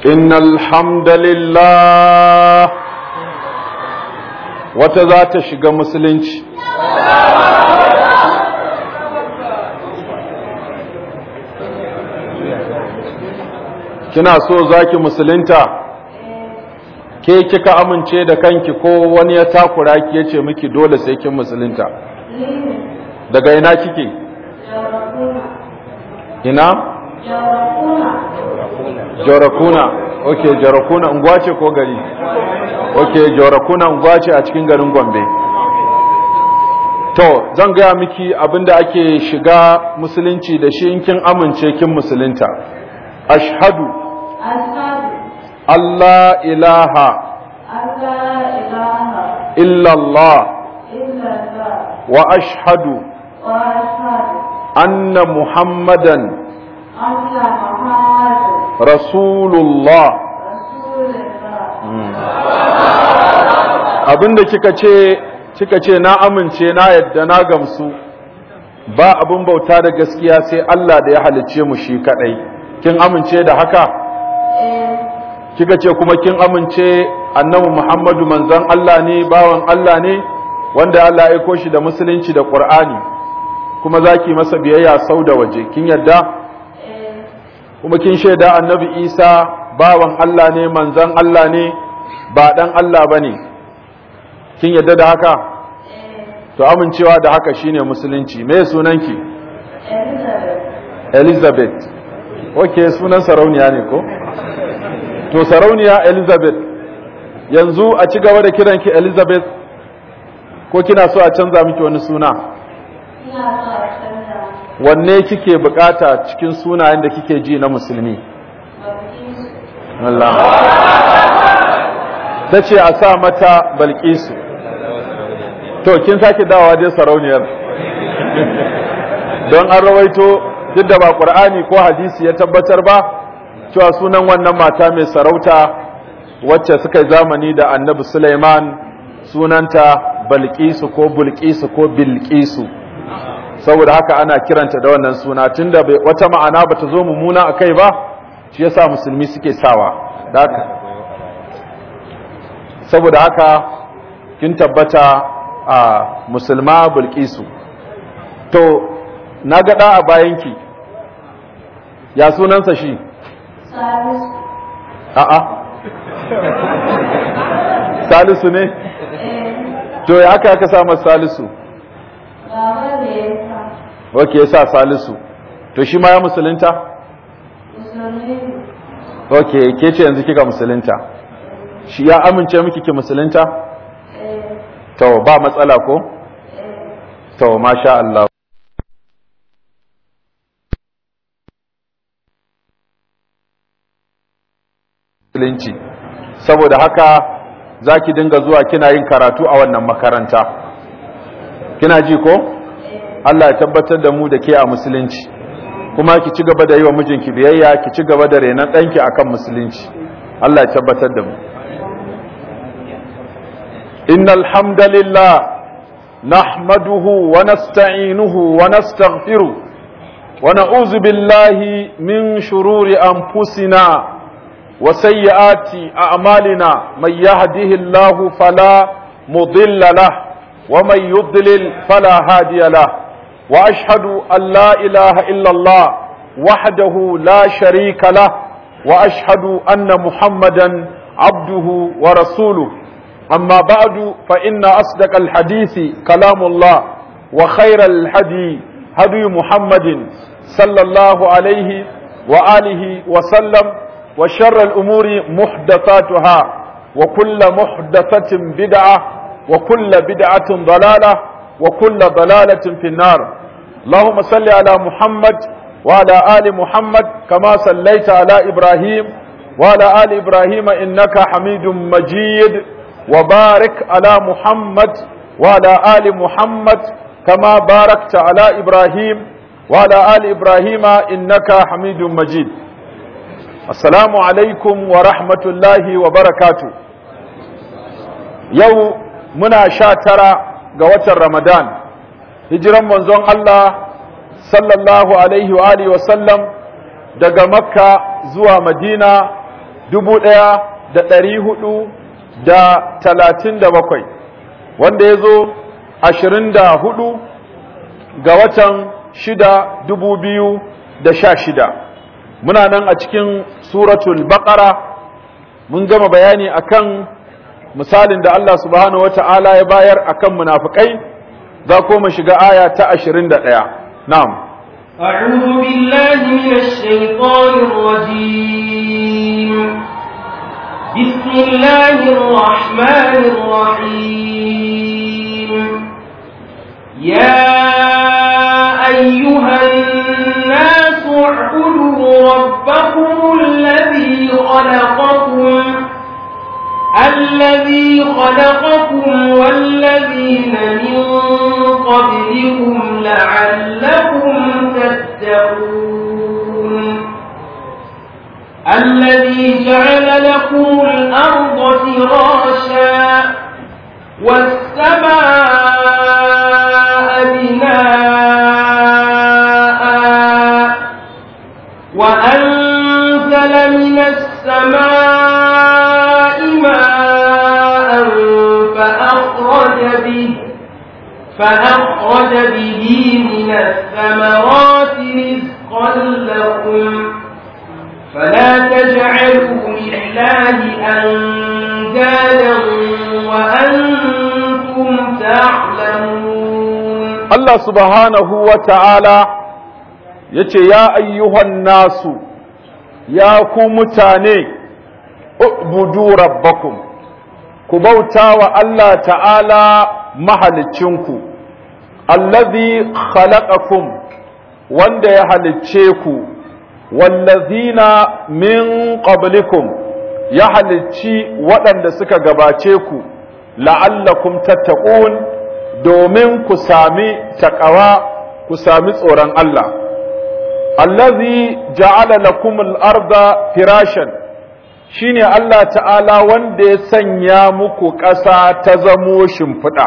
إن الحمد لله وتذات شق مسلنش kina so zaki musulunta ke kika amince da kanki ko wani ya takura ki yace miki dole sai kin musulunta daga ina kike ina jorakuna ok jorakuna unguwa ce ko gari ok jorakuna unguwa ce a cikin garin gombe to zan gaya miki abinda ake shiga musulunci da shi in kin amince kin musulunta ashhadu Allah ilaha illallah wa ashhadu anna muhammadan rasulullah abinda kika ce kika ce na amince na yadda na gamsu ba abin bauta da gaskiya sai Allah da ya halicce mu shi kadai kin amince da haka kika ce kuma kin amince annabi Muhammadu manzon Allah ne bawan Allah ne wanda Allah ya aiko shi da musulunci da Qur'ani kuma zaki masa biyayya sau da waje kin yadda kuma kin shaida annabi Isa bawan Allah ne manzon Allah ne ba dan Allah bane kin yadda da haka to amincewa da haka shine musulunci me sunanki Elizabeth okay sunan sarauniya ne ko to sarauniya Elizabeth yanzu a ci gaba da kiranki Elizabeth ko kina so a canza miki wani suna wanne kike bukata cikin sunayen da kike ji na musulmi Allah ta ce a sa mata balkisu to kin sake dawa dai sarauniyar don an rawaito duk da ba ƙur'ani ko hadisi ya tabbatar ba cewa sunan wannan mata mai sarauta wacce suka yi zamani da annabi Sulaiman sunanta balkisu ko bulkisu ko bilkisu saboda haka ana kiranta da wannan suna tunda wata ma'ana bata zo mummuna akai ba shi yasa musulmi suke sawa haka saboda haka kin tabbata a musulma bulkisu to na ga da a bayanki ya sunansa shi Salisu. a'a salisu ne to ya aka aka sa masa salisu Baba da ya sa. wake ya sa salisu to shi ma ya musulunta Musulmi. ok ke ce yanzu kika musulunta shi ya amince miki ki musulunta Eh, to ba matsala ko eh. to masha Allah musulunci saboda haka zaki dinga zuwa kina yin karatu a wannan makaranta kina ji ko Allah ya tabbatar da mu da ke a musulunci kuma ki ci gaba da yi wa mijinki biyayya ki ci gaba da renon ɗanki akan musulunci Allah ya tabbatar da mu innal hamdalillah nahmaduhu wa nasta'inuhu wa nastaghfiruh wa na'udzu billahi min shururi anfusina wa sayyiati a'malina may yahdihillahu fala mudilla lahu wa may yudlil fala hadiya lahu واشهد ان لا اله الا الله وحده لا شريك له واشهد ان محمدا عبده ورسوله اما بعد فان اصدق الحديث كلام الله وخير الهدي هدي محمد صلى الله عليه واله وسلم وشر الامور محدثاتها وكل محدثه بدعه وكل بدعه ضلاله وكل ضلالة في النار اللهم صل على محمد وعلى آل محمد كما صليت على إبراهيم وعلى آل إبراهيم إنك حميد مجيد وبارك على محمد وعلى آل محمد كما باركت على إبراهيم وعلى آل إبراهيم إنك حميد مجيد السلام عليكم ورحمة الله وبركاته يوم منا شاترا ga watan Ramadan hijiran manzon Allah sallallahu alaihi wa alihi wa sallam daga Makka zuwa Madina dubu ɗaya da ɗari hudu da talatin da bakwai wanda ya zo ashirin da hudu ga watan shida dubu biyu da sha shida muna nan a cikin suratul baqara mun gama bayani akan misalin da Allah subhanahu wata'ala ya bayar akan munafikai za ko mu shiga aya ta 21 na'am أعوذ بالله من الشيطان الرجيم بسم الله الرحمن الرحيم يا أيها الناس اعبدوا ربكم الذي خلقكم الذي خلقكم والذين من قبلكم لعلكم تتقون الذي جعل لكم الأرض فراشا والسماء بناء وأنزل من السماء ماء فأخرج به فأخرج به من الثمرات رزقا لكم فلا تجعلوا لله أندادا وأنتم تعلمون Allah subhanahu wa ta'ala ya ce, Ya ayyuhan nasu, ya ku mutane, ubudu rabbakum, ku bauta wa Allah ta'ala mahalicinku, allazi khalaqakum wanda ya halicce ku, wallazina min qablikum ya halicci waɗanda suka gabace ku, la'allakum tattaqun domin ku sami taƙawa ku sami tsoron Allah. Allazi ja'ala lakum al-arda firashan shine Allah ta'ala wanda ya sanya muku ƙasa ta zamo shimfiɗa,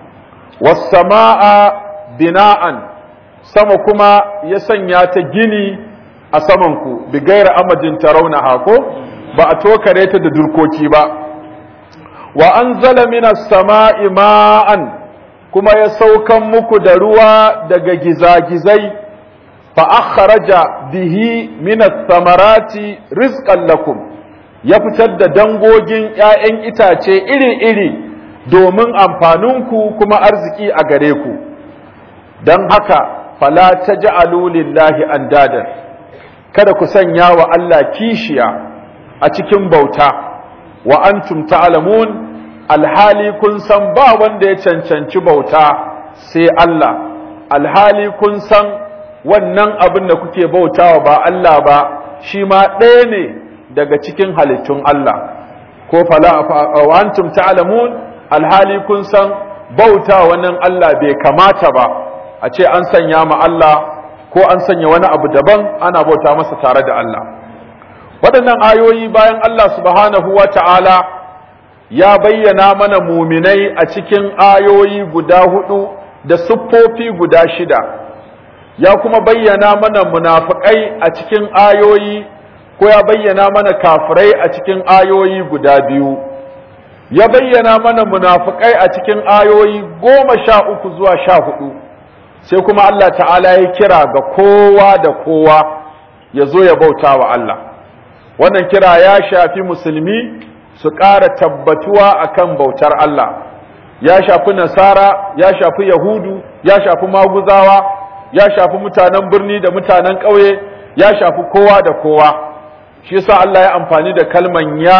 was-sama'a bina'an sama kuma ya sanya ta gini a samanku, bi gaira amajin tarauna hako ba a tokare ta da durkoki ba. Wa an zala minas sama'i ma'an kuma ya saukan muku da ruwa daga gizagizai fa akhraja bihi min ath-thamarati rizqan lakum ya fitar da dangogin ƴaƴan itace iri-iri domin amfaninku kuma arziki a gare ku dan haka fala taj'alu lillahi andadan kada ku sanya wa Allah kishiya a cikin bauta wa antum ta'lamun alhali kun san ba wanda ya cancanci bauta sai Allah alhali kun san wannan abin da kuke bautawa ba Allah ba shi ma ɗaya ne daga cikin halittun Allah ko fala wa antum ta'lamun alhali kun san bauta wannan Allah bai kamata ba a ce an sanya ma Allah ko an sanya wani abu daban ana bauta masa tare da Allah waɗannan ayoyi bayan Allah subhanahu wa ta'ala ya bayyana mana muminai a cikin ayoyi guda hudu da siffofi guda shida ya kuma bayyana mana munafikai a cikin ayoyi ko ya bayyana mana kafirai a cikin ayoyi guda biyu ya bayyana mana munafikai a cikin ayoyi goma sha uku zuwa sha hudu sai kuma Allah ta'ala ya kira ga kowa da kowa ya zo ya bauta wa Allah wannan kira ya shafi musulmi su ƙara tabbatuwa akan bautar Allah ya shafi nasara ya shafi yahudu ya shafi maguzawa ya shafi mutanen birni da mutanen ƙauye ya shafi kowa da kowa shi yasa Allah ya amfani da kalman ya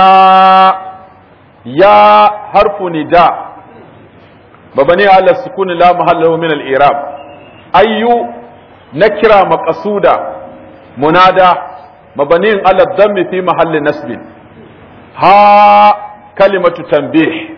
ya harfu nida babani ala sukuni la mahallahu min al-i'rab ayyu nakira maqsuda munada mabaniin ala dhammi fi mahalli nasbin ha kalimatu tanbih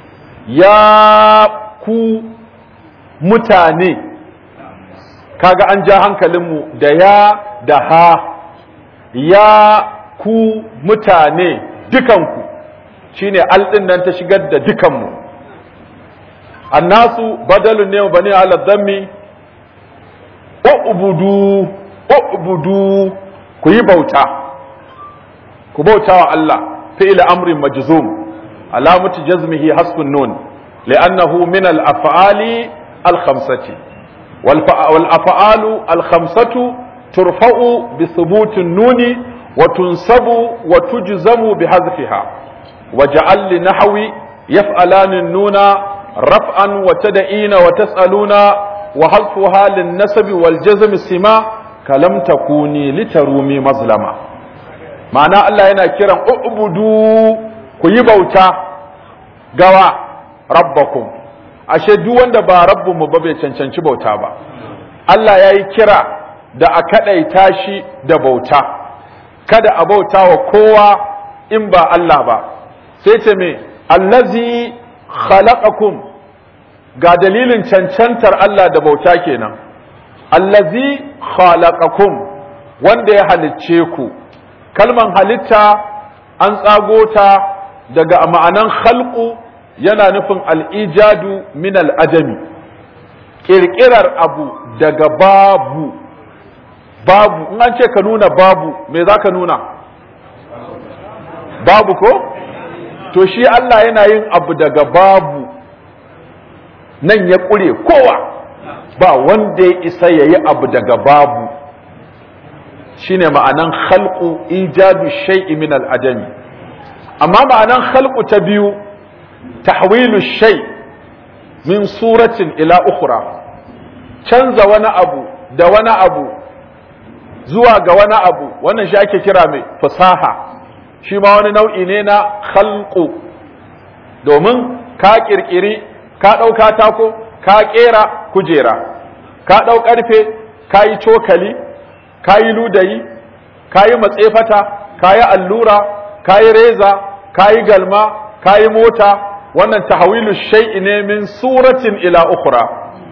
ya ku mutane kaga an ja hankalinmu da ya da ha ya ku mutane dukanku shine aldin nan ta shigar da dukanmu annasu badalun ne bani ala dhammi ubudu ubudu ku yi bauta ku bautawa Allah fi'il amrin majzum alamatu jazmihi hasbun nun li'annahu min al-af'ali al-khamsati wal af'alu al-khamsatu turfa'u bi thubuti nuni wa tunsabu wa tujzamu bi hadfiha waj'al li nahwi yaf'alani nuna raf'an wa tad'ina wa tas'aluna wa hadfuha lin nasbi wal jazm sima kalam takuni litarumi mazlama ma'ana Allah yana kiran ubudu ku yi bauta gawa rabbakum ashe duk wanda ba rabbunmu ba bai cancanci bauta ba Allah ya yi kira da a kaɗaita shi da bauta kada a bauta wa kowa in ba Allah ba sai ce me allazi khalaqakum ga dalilin cancantar Allah da bauta kenan allazi khalaqakum wanda ya halicce ku kalman halitta an tsago ta daga ma'anan khalqu yana nufin al'ijadu min al'ajami ƙirƙirar abu daga babu babu in an ce ka nuna babu me za ka nuna babu ko to shi Allah yana yin abu daga babu nan ya ƙure kowa ba wanda ya isa ya yi abu daga babu shine ma'anan khalqu ijadu shay'i min al-ajami amma ma'anan khalqu ta biyu tahwilu shay min suratin ila ukhra canza wani abu da wani abu zuwa ga wani abu wannan shi ake kira mai fasaha shi ma wani nau'i ne na khalqu domin ka kirkiri ka ɗau katako ka ƙera kujera ka ɗau ƙarfe ka yi cokali ka yi ludayi ka yi matsefata ka yi allura ka yi reza ka yi galma ka yi mota wannan tahawilu shay'i ne min suratin ila ukhra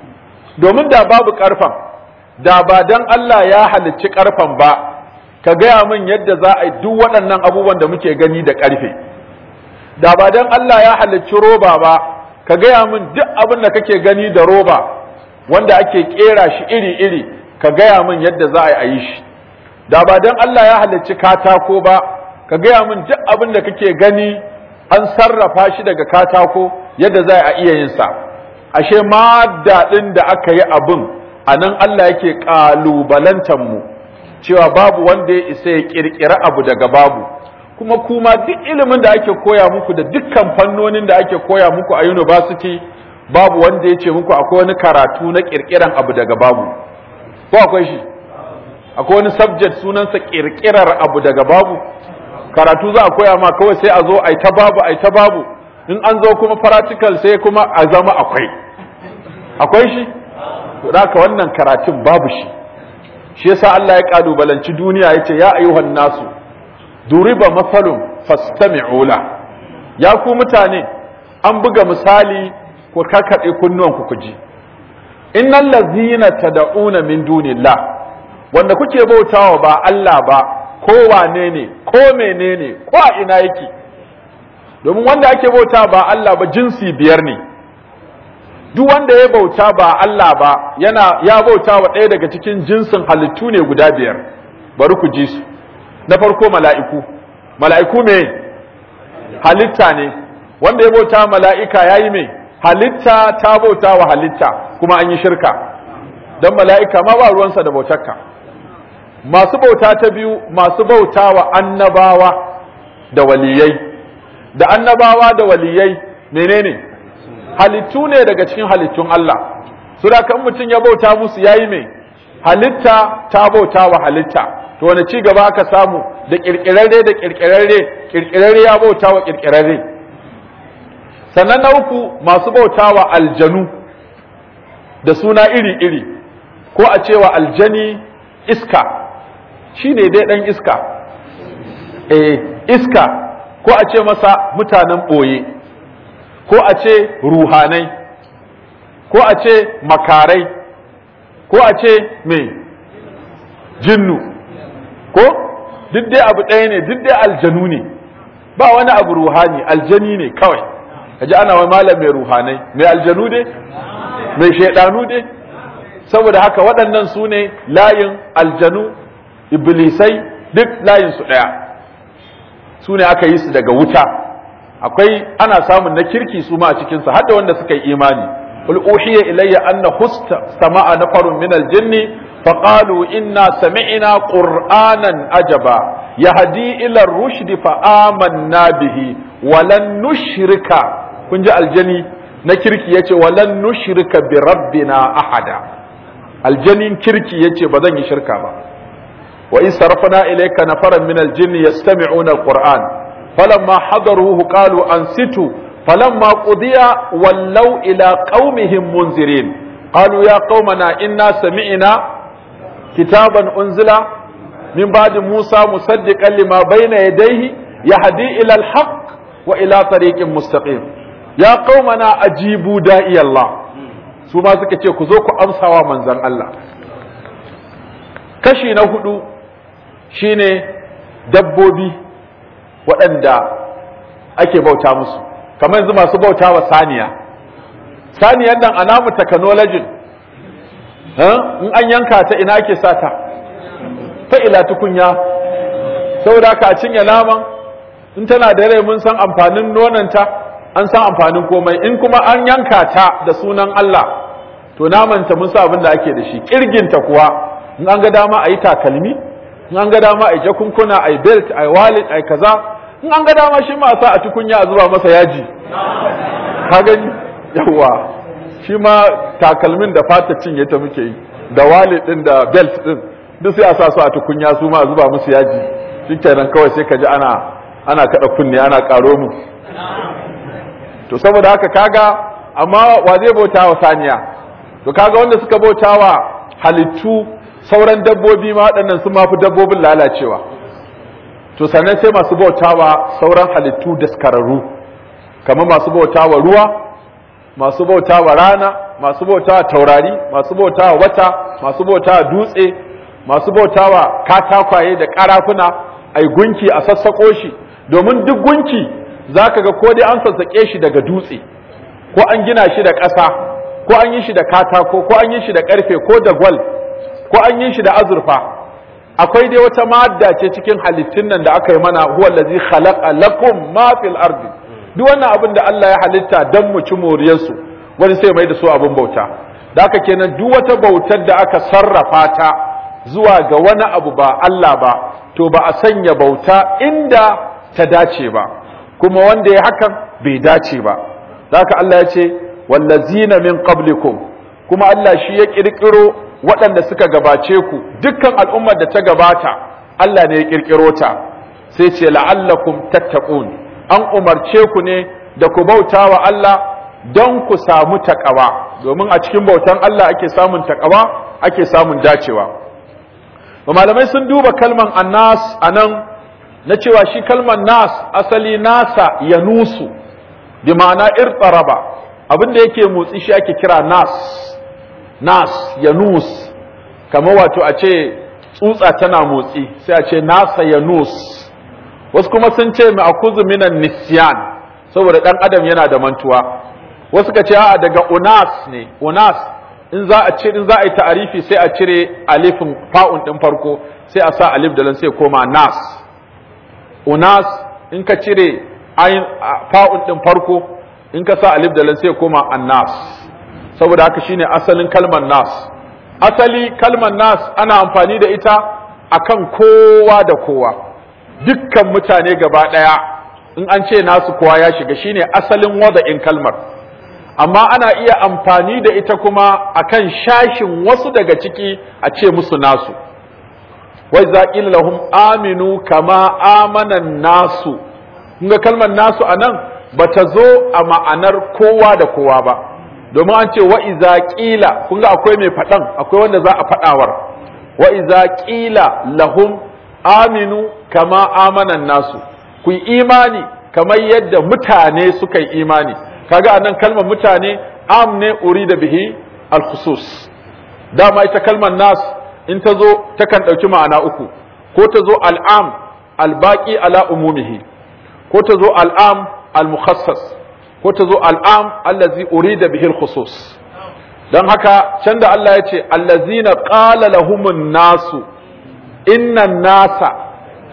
domin da babu ƙarfan da ba dan Allah ya halicci ƙarfan ba ka gaya min yadda za a yi duk waɗannan abubuwan da muke gani da ƙarfe da ba dan Allah ya halicci roba ba ka gaya min duk abin da kake gani da roba wanda ake kera shi iri-iri ka gaya min yadda za a yi shi da ba don Allah ya halicci katako ba ka gaya min duk abin da kake gani an sarrafa shi daga katako yadda za a iya yin sa ashe ma daɗin da aka yi abin a nan Allah yake ƙalubalantar mu cewa babu wanda ya isa ya ƙirƙiri abu daga babu kuma kuma duk ilimin da ake koya muku da dukkan fannonin da ake koya muku a university babu wanda ya ce muku akwai wani karatu na kirkiran abu daga babu ko akwai shi akwai wani subject sunansa kirkirar abu daga babu karatu za a koya ma kawai sai a zo ai ta babu ai ta babu in an zo kuma practical sai kuma a zama akwai akwai shi to haka wannan karatun babu shi shi yasa Allah ya kalubalanci duniya yace ya ayyuhan nasu duriba masalun fastami'u la ya ku mutane an buga misali ku karkade kunnuwan ku ji innal ladzina tad'una min dunillah wanda kuke bautawa ba Allah ba ko wane ne ko menene ko a ina yake domin wanda ake bauta ba Allah ba jinsi biyar ne duk wanda ya bauta ba Allah ba yana ya bauta wa ɗaya daga cikin jinsin halittu ne guda biyar bari ku ji su na farko mala'iku mala'iku me halitta ne wanda ya bauta mala'ika ya yi me halitta ta bauta wa halitta kuma an yi shirka don mala'ika ma ba ruwansa da bautarka masu bauta ta biyu masu bauta wa annabawa da waliyai da annabawa da waliyai menene halittu ne daga cikin halittun Allah su da kan mutum ya bauta musu yayi me halitta ta bauta wa halitta to wani ci gaba aka samu da kirkirarre da kirkirarre kirkirarre ya bauta wa kirkirarre sannan na uku masu bauta wa aljanu da suna iri-iri ko a cewa aljani iska shi ne dai ɗan iska eh iska ko a ce masa mutanen ɓoye ko a ce ruhanai ko a ce makarai ko a ce mai jinnu ko duk dai abu ɗaya ne duk dai aljanu ne ba wani abu ruhani aljani ne kawai kaji ana wani malam mai ruhanai mai aljanu dai mai shaidanu dai saboda haka waɗannan su ne layin aljanu iblisai duk layin su ɗaya su ne aka yi su daga wuta akwai ana samun na kirki su ma a cikin su hadda wanda suka yi imani qul uhiya ilayya anna husta sama'a nafarun min al-jinni فقالوا إنا سمعنا قرآنا عجبا يهدي إلى الرشد فآمنا به ولن نشرك kun ji aljani na kirki yace walan nushrika bi rabbina ahada aljanin kirki yace ba zan yi shirka ba wa in sarafna ilayka nafaran min aljinn yastami'una alquran falamma hadaruhu qalu ansitu falamma qudiya wallaw ila qaumihim munzirin qalu ya qaumana inna sami'na kitaban unzila min ba'di musa musaddiqan lima bayna yadayhi yahdi ila alhaq wa ila tariqin mustaqim ya qaumana ajibu da'i Allah su ma suka ce ku zo ku amsawa manzon Allah kashi na hudu shine dabbobi waɗanda ake bauta musu kamar yanzu masu bauta wa saniya saniyan nan a namu technology in an yanka ta ina ake sata ta ila tukunya saboda ka a cinye naman in tana da rai mun san amfanin nonanta an san amfanin komai in kuma an yanka ta da sunan Allah to namanta mun sa abin da ake da shi kirginta kuwa in an ga dama a yi takalmi in an ga dama a yi jakunkuna a yi belt a yi wallet a yi kaza in an ga dama shi ma sa a tukunya a zuba masa yaji ka gani yawa shi ma takalmin da fata cinye ta muke yi da wallet din da belt din duk sai a sa su a tukunya su ma a zuba musu yaji shikenan kawai sai ka ji ana ana kada kunne ana karo mu to saboda haka kaga amma wa zai bauta wa saniya to kaga wanda suka bauta wa halittu sauran dabbobi ma waɗannan sun mafi dabbobin lalacewa to sannan sai masu bauta wa sauran halittu daskararru kamar masu bauta wa ruwa masu bauta wa rana masu bauta wa taurari masu bauta wa wata masu bauta wa dutse masu bauta wa katakwaye da karafuna ai gunki a sassaƙo shi domin duk gunki za ka ga ko dai an sassaƙe shi daga dutse ko an gina shi da ƙasa ko an yi shi da katako ko an yi shi da ƙarfe ko da gwal ko an yi shi da azurfa akwai dai wata madda ce cikin halittun nan da aka yi mana huwa allazi khalaqa lakum ma fil ardi duk wannan abin da Allah ya halitta dan mu ci moriyar su wani sai mai da su abin bauta da haka kenan duk wata bautar da aka sarrafa ta zuwa ga wani abu ba Allah ba to ba a sanya bauta inda ta dace ba kuma wanda ya hakan bai dace ba haka Allah ya ce wallazina min qablikum kuma Allah shi ya kirkiro waɗanda suka gabace ku dukkan al'ummar da ta gabata Allah ne ya kirkiro ta sai ce la'allakum tattaqun an umarce ku ne da ku bauta wa Allah don ku samu takawa domin a cikin bautan Allah ake samun takawa ake samun dacewa malamai sun duba kalman annas anan na cewa shi kalman nas asali nasa ya nusu bi ma'ana irtaraba abin da yake motsi shi ake kira nas nas ya nus kamar wato a ce tsutsa tana motsi sai a ce nasa ya nus wasu kuma sun ce mai akuzu minan nisyan saboda dan adam yana da mantuwa wasu ka ce a daga unas ne unas in za a cire in za a yi ta'arifi sai a cire alifin fa'un din farko sai a sa alif da lan sai koma nas unas in ka cire ayin fa'un din farko in ka sa alif da lan sai koma annas saboda haka shine asalin kalmar nas asali kalmar nas ana amfani da ita akan kowa da kowa dukkan mutane gaba daya in an ce nasu kowa ya shiga shine asalin wada'in kalmar amma ana iya amfani da ita kuma akan shashin wasu daga ciki a ce musu nasu wai zaƙil lahum aminu kama amanan nasu ga kalmar nasu anan bata zo a ma'anar kowa da kowa ba domin an ce wa iza qila kun ga akwai mai faɗan akwai wanda za a faɗawar wa iza qila lahum aminu kama amanan nasu ku yi imani kamar yadda mutane suka yi imani kaga anan kalmar mutane am ne urida bihi al-khusus dama ita kalmar nas in ta zo takan ɗauki ma'ana uku ko ta zo al'am al-baqi ala umumihi ko ta zo al'am al-mukhassas ko ta zo al'am allazi urida bihi al-khusus dan haka can da Allah ya ce allazina qala lahumun nasu innan nasa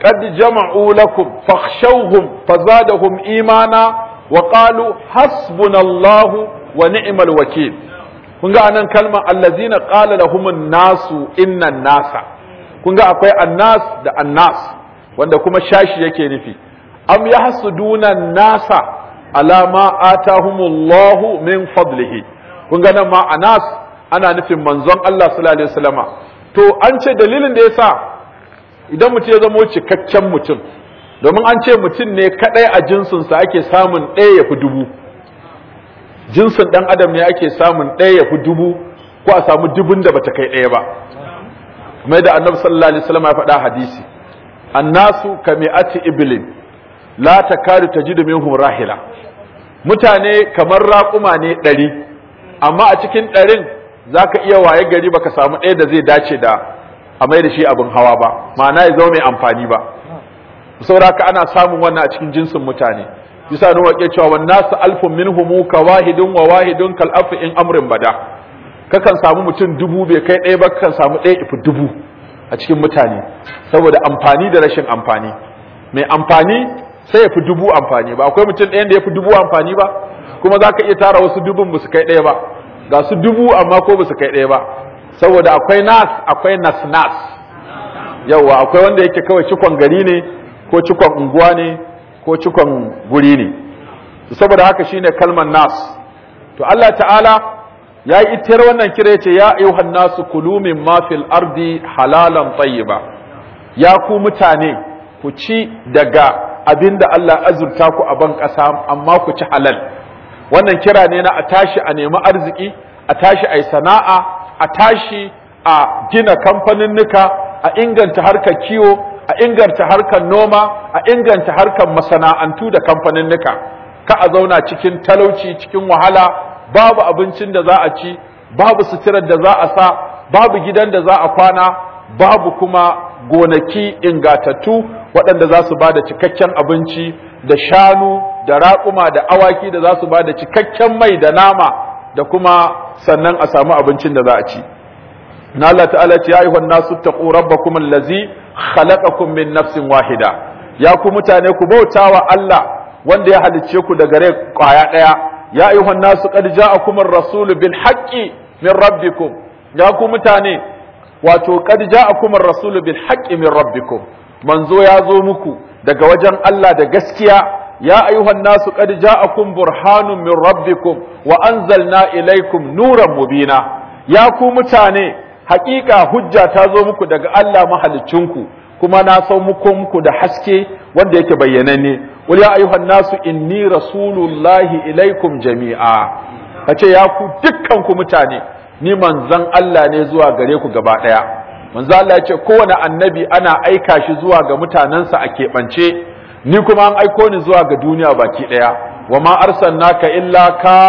qad jama'u lakum fakhshawhum fazadahum imana wa qalu hasbunallahu wa ni'mal wakil kun ga anan kalmar allazina qala lahumun nasu innan nasa kun ga akwai annas da annas wanda kuma shashi yake nufi am yahsuduna nasa ala ma atahumullahu min fadlihi kun ga nan ma anas ana nufin manzon Allah sallallahu alaihi wasallama to an ce dalilin da yasa idan mutum ya zama cikakken mutum domin an ce mutum ne kadai a jinsinsa ake samun ɗaya ya fi dubu jinsin ɗan adam ne ake samun ɗaya ya fi dubu ko a samu dubun da bata kai ɗaya ba kamar da annabi sallallahu alaihi wasallam ya faɗa hadisi annasu kami'ati iblin la takadu tajidu minhum rahila mutane kamar raƙuma ne ɗari amma a cikin ɗarin zaka iya waye gari baka samu ɗaya da zai dace da a mai da shi abin hawa ba ma'ana ya zama mai amfani ba saboda haka ana samun wannan a cikin jinsin mutane bisa nuna wake cewa wan nasu alfun minhum ka wahidun wa wahidun kal afu in amrin bada kakan samu mutum dubu bai kai ɗaya ba kakan samu ɗaya ifi dubu a cikin mutane saboda amfani da rashin amfani mai amfani sai ya fi dubu amfani ba akwai mutum ɗayan da ya fi dubu amfani ba kuma za ka iya tara wasu dubun ba su kai ɗaya ba ga su dubu amma ko ba su kai ɗaya ba saboda akwai nas akwai nas nas yauwa akwai wanda yake kawai cikon gari ne ko cikon unguwa ne ko cikon guri ne saboda haka shine kalmar nas to Allah ta'ala ya yi itar wannan kira yace ya ayyuhan nasu kulu mimma fil ardi halalan tayyiba ya ku mutane ku ci daga abinda Allah azurta ku a ban ƙasa amma ku ci halal wannan kira ne na a tashi a nemi arziki a tashi a yi sana'a a tashi a gina kamfaninnika a inganta harkar kiwo a inganta harkar noma a inganta harkar masana'antu da kamfaninnika ka a zauna cikin talauci cikin wahala babu abincin da za a ci babu suturar da za a sa babu gidan da za a kwana babu kuma gonaki ingatattu waɗanda za su ba da cikakken abinci da shanu da raƙuma da awaki da za su ba da cikakken mai da nama da kuma sannan a samu abincin da za a ci na Allah ta'ala ce ya ayyuhan nasu taqu rabbakum allazi khalaqakum min nafsin wahida ya ku mutane ku bautawa Allah wanda ya halicce ku daga rai kwaya daya ya ayyuhan nasu qad ja'akum ar-rasul bil haqqi min rabbikum ya ku mutane wato qad ja'akum ar-rasul bil haqqi min rabbikum manzo ya zo muku daga wajen Allah da gaskiya ya ayyuhan nasu qad ja'akum burhanun min rabbikum wa anzalna ilaykum nuran mubina ya ku mutane hakika hujja ta zo muku daga Allah mahalicinku kuma na sau muku muku da haske wanda yake bayyananne wal ya ayyuhan nasu inni rasulullahi ilaikum jami'a kace ya ku dukkan ku mutane ni manzon Allah ne zuwa gare ku gaba daya manzon Allah ya ce kowane annabi ana aika shi zuwa ga mutanensa a keɓance ni kuma an aiko ni zuwa ga duniya baki daya wa ma arsalnaka illa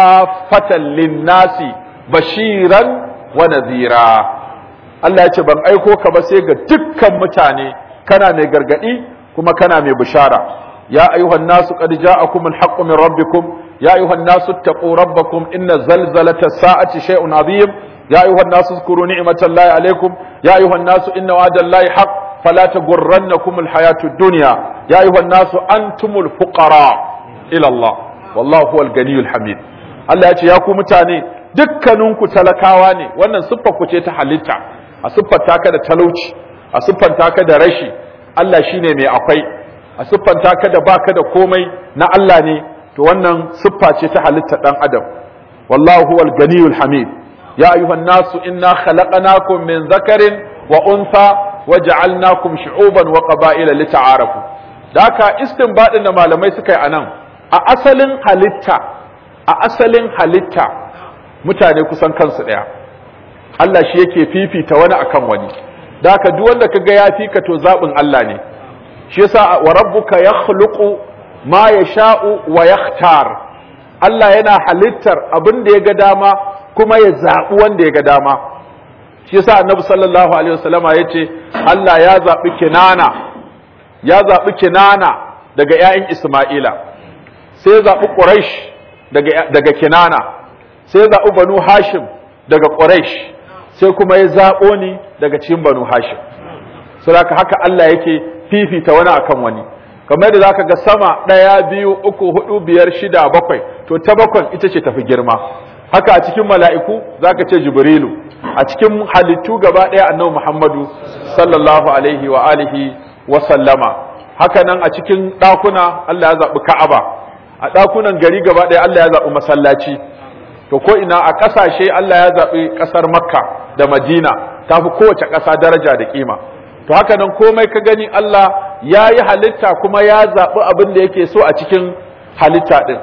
kafatan linnasi bashiran wa nadhira Allah ya ce ban aiko ka ba sai ga dukkan mutane kana mai gargadi kuma kana mai bishara ya ayyuhan nasu qad ja'akum al-haqqu min rabbikum ya ayyuhan nasu taqu rabbakum inna zalzalata as-sa'ati shay'un 'azim ya ayyuhan nasu zkuru ni'matallahi alaykum ya ayyuhan nasu inna wa'dallahi haqq fala taghurrannakum al-hayatu ad-dunya ya ayyuhan nasu antumul fuqara ila Allah wallahu huwal ganiyyul hamid Allah ya ce ya ku mutane dukkaninku talakawa ne wannan siffar ku ce ta halitta a siffanta ka da talauci a siffanta ka da rashi Allah shine mai akwai a siffanta ka da baka da komai na Allah ne to wannan siffa ce ta halitta dan adam wallahu huwal ganiyul hamid ya ayyuhan nasu inna khalaqnakum min dhakarin wa untha waja'alnakum shu'uban wa qaba'ila lita'arafu da haka istinbadin da malamai suka yi anan a asalin halitta a asalin halitta mutane kusan kansu daya Allah shi yake fifita wani akan wani da haka duk wanda kaga ya fika to zabin Allah ne shi yasa wa rabbuka yakhluqu ma yasha'u wa yakhtar Allah yana halittar abin da ya ga dama kuma ya zaɓi wanda ya ga dama shi yasa annabi sallallahu alaihi wasallama yace Allah ya zaɓi kinana ya zaɓi kinana daga ƴaƴan Isma'ila sai ya zaɓi Quraysh daga daga kinana sai ya zaɓi Banu Hashim daga Quraysh sai kuma ya zaɓo ni daga cikin banu hashim saboda haka Allah yake fifita wani akan wani kamar da zaka ga sama ɗaya biyu uku hudu biyar shida bakwai to ta bakwai ita ce tafi girma haka a cikin mala'iku zaka ce jibrilu a cikin halittu gaba ɗaya annabi muhammadu sallallahu alaihi wa alihi wa sallama haka nan a cikin ɗakuna Allah ya zaɓi ka'aba a ɗakunan gari gaba ɗaya Allah ya zaɓi masallaci to ko ina a ƙasashe Allah ya zaɓi ƙasar makka da madina ta fi kowace ƙasa daraja da ƙima to haka nan komai ka gani Allah ya yi halitta kuma ya zaɓi abin da yake so a cikin halitta ɗin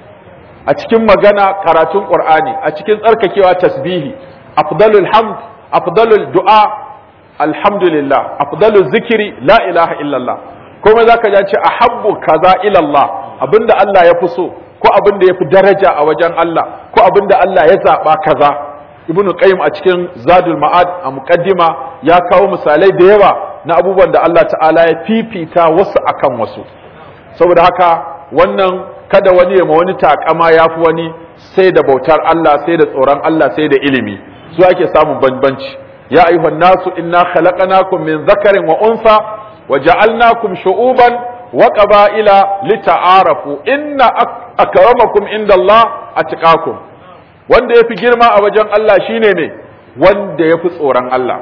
a cikin magana karatun ƙur'ani a cikin tsarkakewa tasbihi afdalul hamd afdalul du'a alhamdulillah afdalul zikiri la ilaha illallah komai zaka ji ce ahabbu kaza ilallah abinda Allah ya fi so ko abinda ya fi daraja a wajen Allah ko abinda Allah ya zaɓa kaza ibn qayyim a cikin zadul ma'ad a muqaddima ya kawo misalai da yawa na abubuwan da Allah ta'ala ya fifita wasu akan wasu saboda haka wannan kada wani ya ma wani takama yafi wani sai da bautar Allah sai da tsoron Allah sai da ilimi su ake samun bambanci ya ayyuhan nasu inna khalaqnakum min dhakarin wa unsa wa ja'alnakum shu'uban wa qaba'ila lita'arafu inna akramakum indallahi atqakum wanda ya fi girma a wajen Allah shine ne wanda ya fi tsoron Allah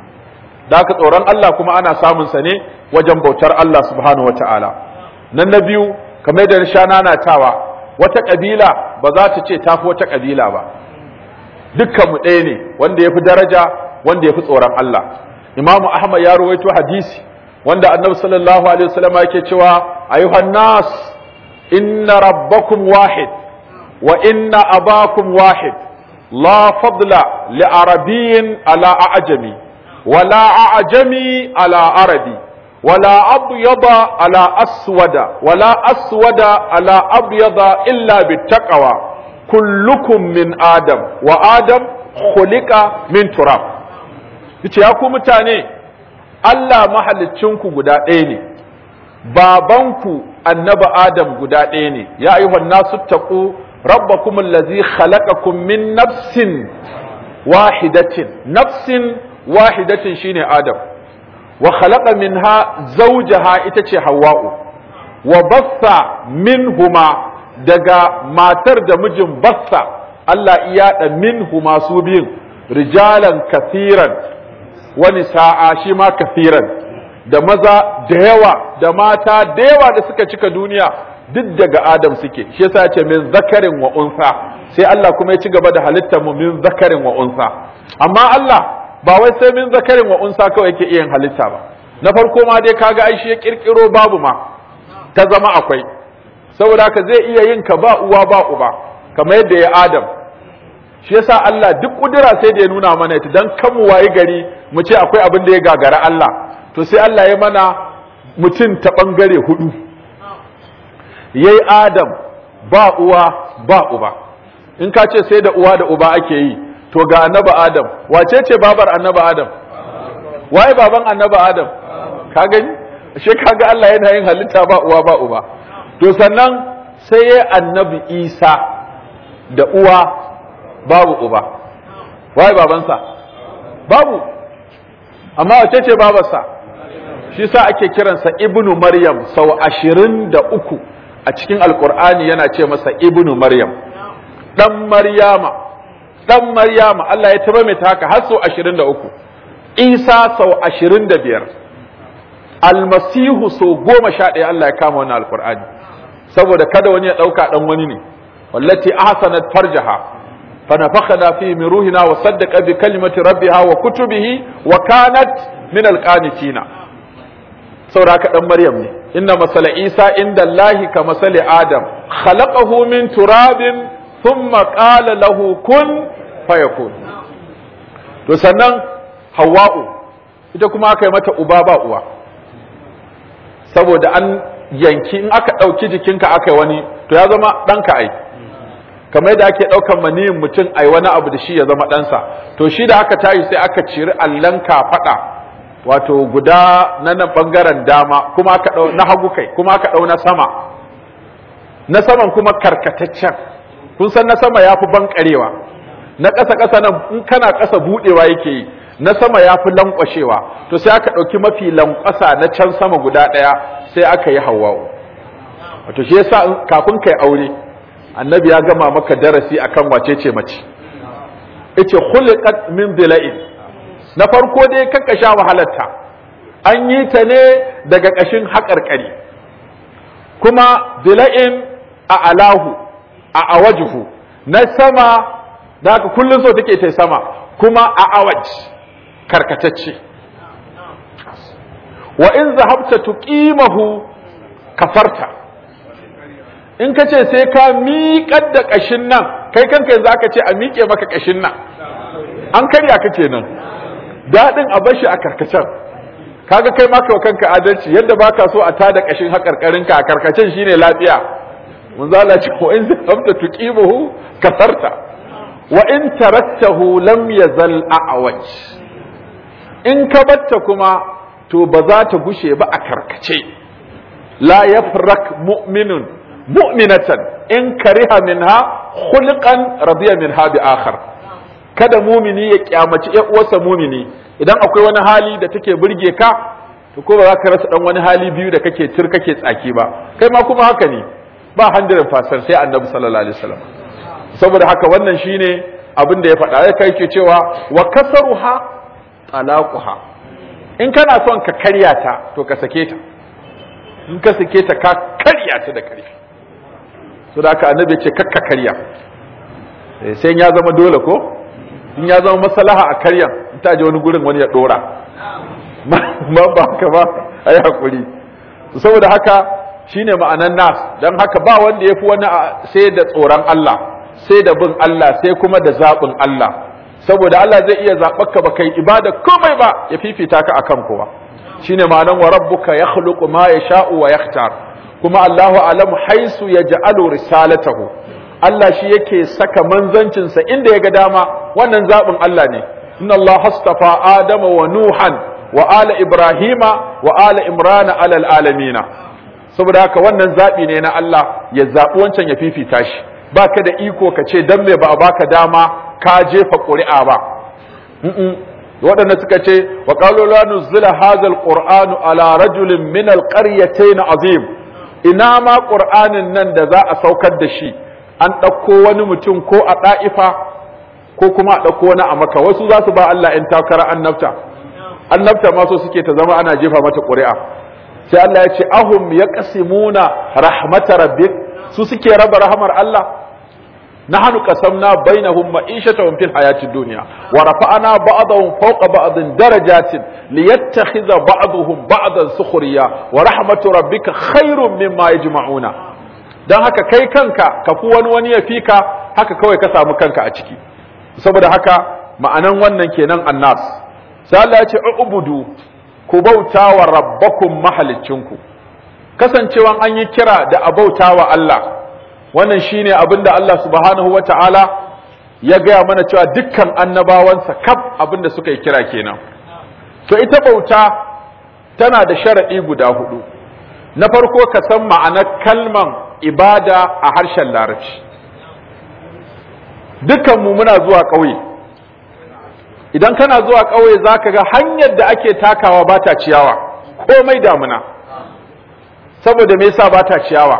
da aka tsoron Allah kuma ana samunsa ne wajen bautar Allah subhanahu wata'ala nan na biyu kamar da sha nanatawa wata ƙabila ba za ta ce tafi wata ƙabila ba dukkanmu ɗaya ne wanda ya fi daraja wanda ya fi tsoron Allah imamu ahmad ya rawaito hadisi wanda annabi sallallahu alaihi wasallam yake cewa ayuhan nas inna rabbakum wahid وإن أباكم واحد لا فضل لعربي على أعجمي ولا أعجمي على عربي ولا أبيض على أسود ولا أسود على أبيض إلا بالتقوى كلكم من آدم وآدم خلق من تراب yace ya ku mutane Allah mahalicinku guda ɗaya ne babanku annabi Adam guda ɗaya ne ya ayyuhan nasu taqu ربكم الذي خلقكم من نفس واحدة نفس واحدة شين آدم وخلق منها زوجها إتشي حواء وبث منهما دقا ما ترد مجم بث الله إياد منهما سوبين رجالا كثيرا ونساء شما كثيرا da maza da yawa da mata da yawa da suka cika duniya duk daga Adam suke shi yasa ya ce min zakarin wa unsa sai Allah kuma ya ci gaba da halittar mu min zakarin wa unsa amma Allah ba wai sai min zakarin wa unsa kawai yake iya halitta ba na farko ma dai kaga ai shi ya kirkiro babu ma ta zama akwai saboda haka zai iya yin ka ba uwa ba uba kamar yadda ya Adam shi yasa Allah duk kudura sai da ya nuna mana ita dan kan mu wayi gari mu ce akwai abin da ya gagara Allah to sai Allah ya mana mutum ta bangare hudu yayi Adam ba uwa ba uba in ka ce sai da uwa da uba ake yi to ga annabi Adam wace ce babar annabi Adam waye baban annabi Adam ka gani ashe kaga Allah yana yin halitta ba uwa ba uba to sannan sai yayi annabi Isa da uwa babu uba waye babansa babu amma wace ce babarsa shi sa ake kiransa ibnu maryam sau ashirin da uku a cikin alkur'ani yana ce masa ibnu maryam dan maryama dan maryama Allah ya taba mai haka har sau ashirin da uku isa sau ashirin da biyar almasihu sau goma sha ɗaya Allah ya kama wannan alkur'ani saboda kada wani ya ɗauka ɗan wani ne wallati ahsanat farjaha فنفخنا فيه من روحنا وصدق بكلمة ربها وكتبه وكانت من القانتين سوراك دم مريم إن مثل عيسى عند الله كمثل آدم خلقه من تراب ثم قال له كن فيكون sannan hawa'u ita kuma aka yi mata uba ba uwa saboda an yanki in aka ɗauki jikinka aka yi wani to ya zama ɗanka ai kamar yadda ake ɗaukan maniyin mutum a wani abu da shi ya zama ɗansa to shi da aka tayi sai aka ciri allon kafaɗa wato guda na nan ɓangaren dama kuma aka ɗau na hagu kai kuma aka ɗau na sama na saman kuma karkataccen kun san na sama ya fi bankarewa na ƙasa ƙasa nan in kana ƙasa buɗewa yake yi na sama ya fi lankwashewa to sai aka ɗauki mafi lankwasa na can sama guda ɗaya sai aka yi hawa'u wato shi yasa kafin kai aure annabi ya gama maka darasi akan wace ce mace yace khuliqat min dila'in na farko dai kakka sha wahalarta an yi ta ne daga ƙashin haƙarƙari kuma dila'in a alahu a awajuhu na sama da haka kullum so take ta sama kuma a awaj karkatacce wa in zahabta tuqimahu kafarta in ka ce sai ka miƙar da ƙashin nan kai kanka yanzu aka ce a miƙe maka ƙashin nan an karya ka kenan daɗin a bashi a karkacen kaga kai maka wa kanka adalci yadda baka so a tada ƙashin haƙarƙarinka a karkacen shine lafiya mun zala ce wa in zahabta tuqimahu kasarta wa in taraktahu lam yazal a'waj in ka batta kuma to ba za ta gushe ba a karkace la yafrak mu'minun mu'minatan in kariha minha khulqan radiya minha bi akhar kada mumini ya kyamaci ƴan uwarsa mumini idan akwai wani hali da take burge ka to ko ba za ka rasa dan wani hali biyu da kake tir kake tsaki ba kai ma kuma haka ne ba handirin fasar sai annabi sallallahu alaihi wasallam saboda haka wannan shine abin da ya faɗa ya kai ke cewa wa kasaruha talaquha in kana son ka karya ta to ka sake ta in ka sake ta ka karya ta da karfi so da haka annabi ya ce kakka karya sai ya zama dole ko in ya zama maslaha a karyan in ta je wani gurin wani ya dora ma ba haka ba ayi hakuri saboda haka shine ma'anan nas dan haka ba wanda yafi wani sai da tsoron Allah sai da bin Allah sai kuma da zaɓin Allah saboda Allah zai iya zaɓar ka ba kai ibada komai ba ya fifita ka akan kowa shine ma'anan wa rabbuka yakhluqu ma yasha'u wa yakhtar kuma Allahu alamu haisu yaj'alu risalatahu Allah shi yake saka manzancinsa inda ya ga dama wannan zaɓin Allah ne inna Allah hastafa Adama wa Nuhan wa ala Ibrahima wa ala Imrana alal alamina saboda haka wannan zaɓi ne na Allah ya zaɓi wancan ya fifita shi baka da iko ka ce dan me ba a baka dama ka jefa ƙuri'a ba waɗanda suka ce wa qalu la nuzila hadha alqur'anu ala rajulin min alqaryatayn azim ina ma qur'anin nan da za a saukar da shi an ɗauko wani mutum ko a ɗa'ifa ko kuma a ɗauko wani a maka wasu za su ba Allah ‘yan takara annabta annabta ma so suke ta zama ana jefa mata ƙuri'a sai Allah ya ce ahum ya ƙasimuna rahmata rabbik su suke raba rahamar Allah nahnu qasamna bainahum ma'ishatahum fil hayatid dunya wa rafa'na ba'dahum fawqa ba'din darajatin liyattakhidha ba'dahum ba'dan sukhriya wa rahmatu rabbika khairum mimma yajma'una don haka kai kanka ka fi wani wani ya fi ka haka kawai ka samu kanka a ciki saboda haka ma'anan wannan kenan annas sai Allah ya ce ubudu ku bauta wa rabbakum mahalicinku kasancewan an yi kira da a bauta wa Allah wannan shine abin da Allah subhanahu wa ta'ala ya gaya mana cewa dukkan annabawansa kaf abin da suka yi kira kenan to ita bauta tana da sharaɗi guda hudu na farko ka san ma'anar kalman ibada a harshen larabci dukkanmu muna zuwa ƙauye idan kana zuwa ƙauye za ka ga hanyar da ake takawa ba ta ciyawa komai damuna saboda me yasa ba ta ciyawa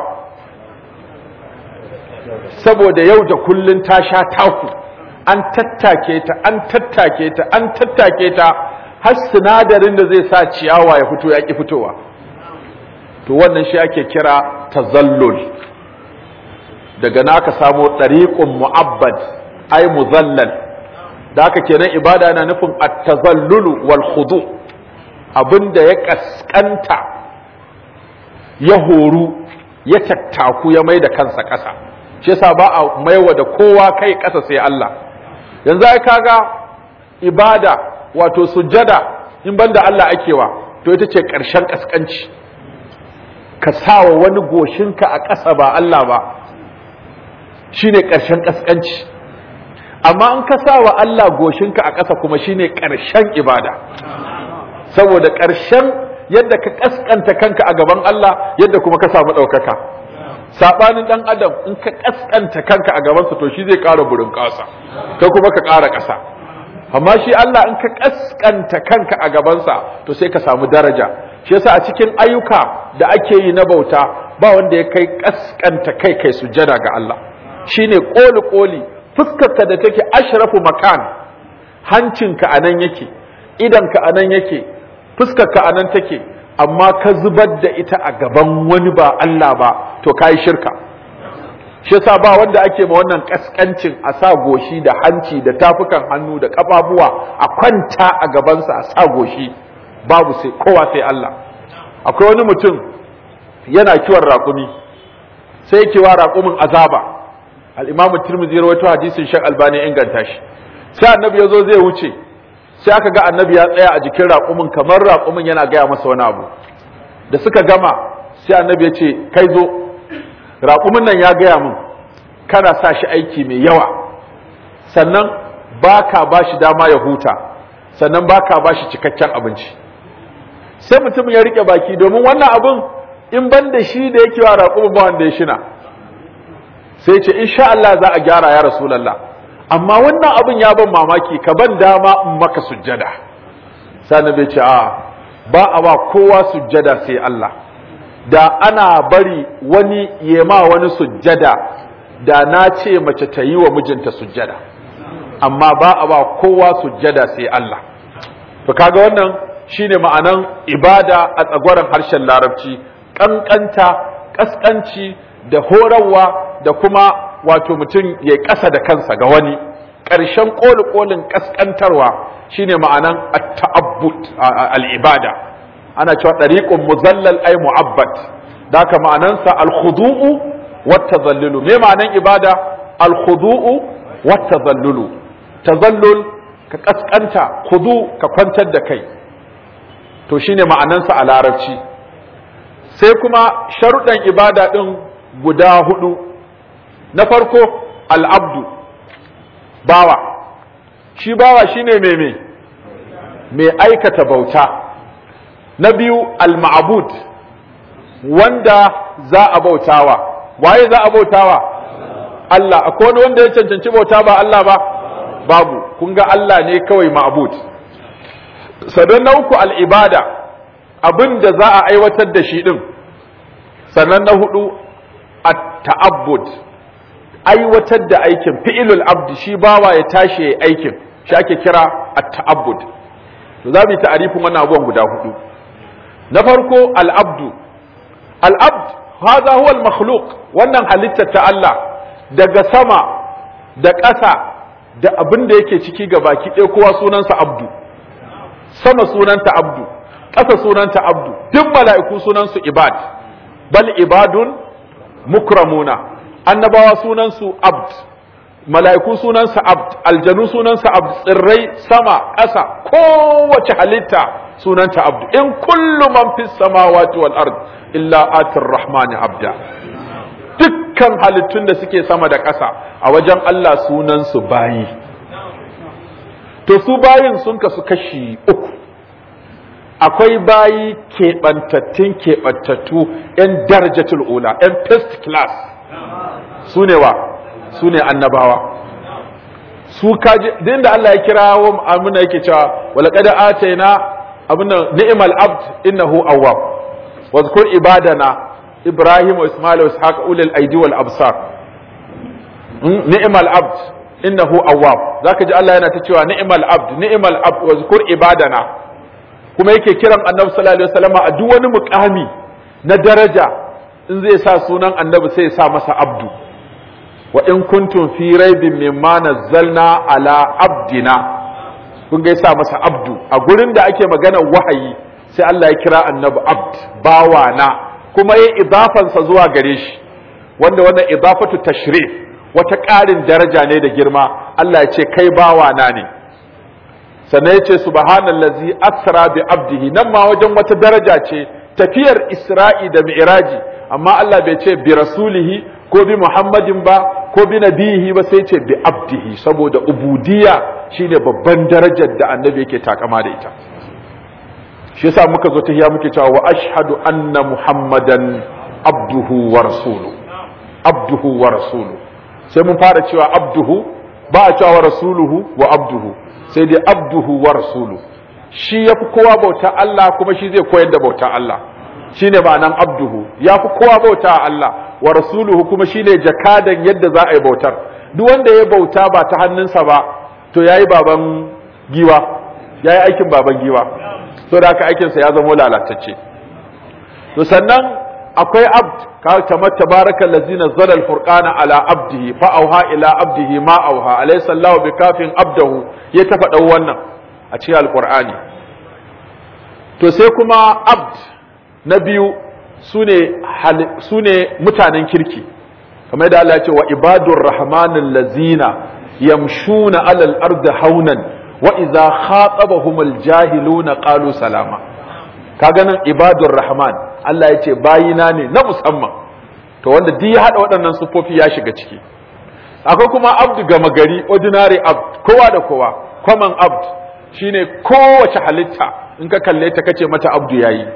saboda yau da kullun ta sha taku an tattake ta an tattake ta an tattake ta har sinadarin da zai sa ciyawa ya fito ya ki fitowa to wannan shi ake kira tazallul daga na aka samo ɗariƙun mu'abbad ai muzallal da haka kenan ibada na nufin at-tazallulu wal khudu abinda ya kaskanta ya horu ya tattaku ya mai da kansa ƙasa shi yasa ba a maiwa da kowa kai ƙasa sai Allah yanzu ai kaga ibada wato sujjada in banda Allah akewa to ita ce ƙarshen kaskanci ka sawa wani goshinka a ƙasa ba Allah ba shine ƙarshen ƙasƙanci amma in ka sa wa Allah goshinka a ƙasa kuma shine ƙarshen ibada saboda ƙarshen yadda ka ƙasƙanta kanka a gaban Allah yadda kuma ka samu ɗaukaka saɓanin ɗan adam in ka ƙasƙanta kanka a gabansa to shi zai ƙara burin ƙasa kai kuma ka ƙara ƙasa amma shi Allah in ka kaskanta kanka a gabansa to sai ka samu daraja shi yasa a cikin ayyuka da ake yi na bauta ba wanda ya kai kaskanta kai kai sujjada ga Allah shine koli koli fuskarka da take ashrafu makan hancinka anan yake idanka anan yake fuskarka anan take amma ka zubar da ita a gaban wani ba Allah ba to kai shirka shi yasa ba wanda ake ma wannan kaskancin a sa goshi da hanci da tafukan hannu da kafafuwa a kwanta a gabansa a sa goshi babu sai kowa sai Allah akwai wani mutum yana kiwon raƙumi sai yake wa raƙumin azaba al-Imam Tirmidhi rawaito hadisin Sheikh Albani inganta shi sai annabi yazo zai wuce sai aka ga annabi ya tsaya a jikin raƙumin kamar raƙumin yana gaya masa wani abu da suka gama sai annabi ya ce kai zo raƙumin nan ya gaya min kana sa shi aiki mai yawa sannan ba ka ba shi dama ya huta sannan ba ka ba shi cikakken abinci sai mutum ya rike baki domin wannan abin in ban da shi da yake wa raƙumin ba wanda ya shina sai ce insha Allah za a gyara ya rasulallah amma wannan abin ya ban mamaki ka ban dama in maka sujjada sani bai ce a ba a ba kowa sujjada sai Allah da ana bari wani yema wani sujjada da na ce mace ta yi wa mijinta sujjada amma ba a ba kowa sujjada sai Allah to kaga wannan shine ma'anan ibada a tsagwaron harshen larabci kankanta kaskanci da horarwa da kuma wato mutum ya ƙasa da kansa ga wani ƙarshen ƙoli-ƙolin ƙasƙantarwa shine ma'anan at-ta'abbud al-ibada ana cewa ɗariƙun muzallal ai mu'abbat da haka ma'anansa al-khudu'u wat tazallulu me ma'anan ibada al-khudu'u wat tazallulu tazallul ka kaskanta khudu ka kwantar da kai to shine ma'anansa a larabci sai kuma sharuɗan ibada ɗin guda hudu na farko al'abdu bawa shi bawa shine mai mai mai aikata bauta na biyu al-ma'bud wanda za a bautawa waye za a bautawa Allah akwai wani wanda ya cancanci bauta ba Allah ba babu kun ga Allah ne kawai ma'bud sannan na uku al-ibada abin da za a aiwatar da shi din sannan na hudu at-ta'abbud aiwatar da aikin fi'ilul abdi shi bawa ya tashi ya aikin shi ake kira at-ta'abbud to za mu yi ta'arifin wannan abubuwan guda hudu na farko al-abdu al-abd hadha huwa al-makhluq wannan halittar ta Allah daga sama da ƙasa da abin da yake ciki ga baki ɗaya kowa sunansa abdu sama sunanta abdu ƙasa sunanta abdu duk mala'iku sunansu ibad bal ibadun mukramuna annabawa sunansu abd mala'iku sunansa abd aljanu sunansa abd tsirrai sama ƙasa kowace halitta sunanta abd in kullu man fis samawati wal ard illa atir rahmani abda dukkan halittun da suke sama da ƙasa a wajen Allah sunansu bayi to su bayin sun kasu kashi uku akwai bayi keɓantattun keɓantattu 'yan darajatul ula 'yan first class su ne wa su ne annabawa su kaji din da Allah ya kira wa amina yake cewa wala qad atayna abuna ni'mal abd innahu awwab wa zkur ibadana ibrahim wa isma'il wa ishaq ulul aidi wal absar ni'mal abd innahu awwab zaka ji Allah yana ta cewa ni'mal abd ni'mal abd wa zkur ibadana kuma yake kiran annabi sallallahu alaihi wasallam a duk wani mukami na daraja in zai sa sunan annabi sai ya sa masa abdu wa in kuntum fi raibin mimma nazzalna ala abdina kun ga yasa masa abdu a gurin da ake magana wahayi sai Allah ya kira annabi abd bawana kuma ya idafansa zuwa gare shi wanda wannan idafatu tashrif wata ƙarin daraja ne da girma Allah ya ce kai bawana ne sannan ya ce subhanallazi asra bi abdihi nan ma wajen wata daraja ce tafiyar isra'i da mi'raji amma Allah bai ce bi rasulihi ko bi muhammadin ba ko bi nabihi ba sai ce bi abdihi saboda ubudiyya shine babban darajar da annabi yake takama da ita shi yasa muka zo tahiya muke cewa wa ashhadu anna muhammadan abduhu wa rasuluhu abduhu wa rasuluhu sai mun fara cewa abduhu ba a cewa rasuluhu wa abduhu sai dai abduhu wa rasulu shi yafi kowa bauta Allah kuma shi zai koyar da bauta Allah shine ma'anan abduhu yafi kowa bauta Allah wa rasuluhu kuma shine jakadan yadda za a yi bautar duk wanda ya bauta ba ta hannunsa ba to yayi baban giwa yayi aikin baban giwa so da haka aikinsa ya zama lalatacce to sannan akwai abd kamar tabarakal ladzi nazzala al-furqana ala abdihi fa auha ila abdihi ma auha alaysa Allahu bikafin abdahu ya ta faɗa wannan a cikin alqur'ani to sai kuma abd na biyu sune sune mutanen kirki kamar da Allah ya ce wa ibadur rahmanil ladzina yamshuna alal ardi haunan wa idza khatabahumul jahiluna qalu salama kaga nan ibadur rahman Allah ya ce bayina ne na musamman to wanda duk ya hada waɗannan sufofi ya shiga ciki akwai kuma abdu gama gari ordinary abd kowa da kowa common abd shine kowace halitta in ka kalle ta kace mata abdu yayi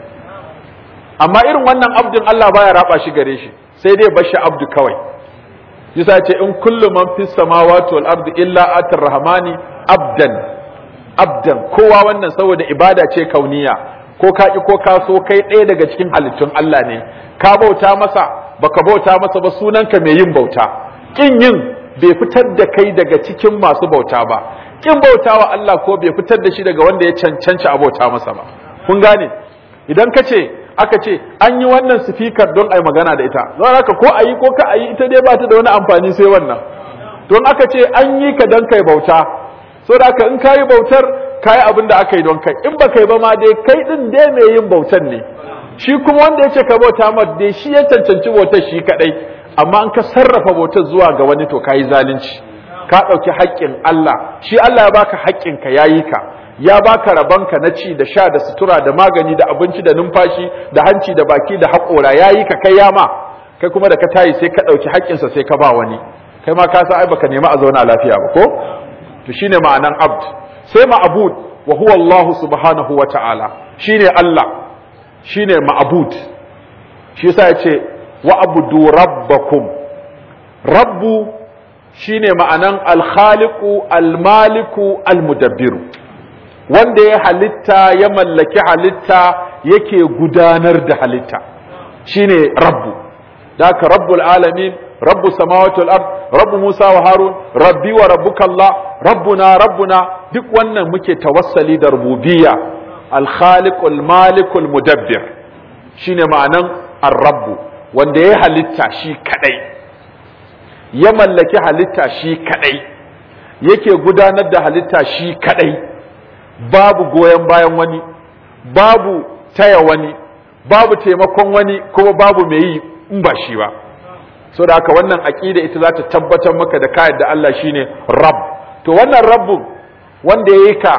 amma irin wannan abdin Allah baya raba shi gare shi sai dai bashi abdu kawai yasa ce in kullu man fis samawati wal ardi illa atar rahmani abdan abdan kowa wannan saboda ibada ce kauniya ko ka ki ko ka so kai ɗaya daga cikin halittun Allah ne ka bauta masa baka bauta masa ba sunanka mai yin bauta kin yin bai fitar da kai daga cikin masu bauta ba kin bautawa Allah ko bai fitar da shi daga wanda ya cancanci a bauta masa ba kun gane idan ka ce aka ce an yi wannan sifikar don a yi magana da ita don haka ko a yi ko ka a yi ita dai ba ta da wani amfani sai wannan don aka ce an yi ka don kai bauta so da haka in ka yi bautar ka yi abin da aka yi don kai in ba kai ba ma dai kai din dai mai yin bautar ne shi kuma wanda ya ce ka bauta ma dai shi ya cancanci bautar shi kadai amma an ka sarrafa bautar zuwa ga wani to ka yi zalunci ka ɗauki haƙƙin Allah shi Allah ya baka haƙƙin ka yayi ka ya baka rabanka na ci da sha da sutura da magani da abinci da numfashi da hanci da baki da haƙora yayi ka kai yama kai kuma da ka tayi sai ka ɗauki haƙƙinsa sai ka ba wani kai ma ka san ai baka nemi a zauna lafiya ba ko to shine ma'anan abd sai ma'bud wa huwa Allah subhanahu wa ta'ala shine Allah shine ma'bud shi yasa yace wa abudu rabbakum rabbu shine ma'anan al-khaliqu al-maliku al-mudabbiru wanda ya halitta ya mallaki halitta yake gudanar da halitta shine rabbu daka rabbul alamin rabbu samawati wal ard rabbu musa wa harun rabbi wa rabbuka allah rabbuna rabbuna duk wannan muke tawassali da rububiyya al khaliqul malikul mudabbir shine ma'anan ar-rabbu wanda ya halitta shi kadai ya mallaki halitta shi kadai yake gudanar da halitta shi kadai babu goyon bayan wani babu taya wani babu taimakon wani kuma babu mai yi in ba shi ba so da haka wannan aqida ita za ta tabbatar maka da kayan da Allah shine rabb to wannan rabbun wanda yayi ka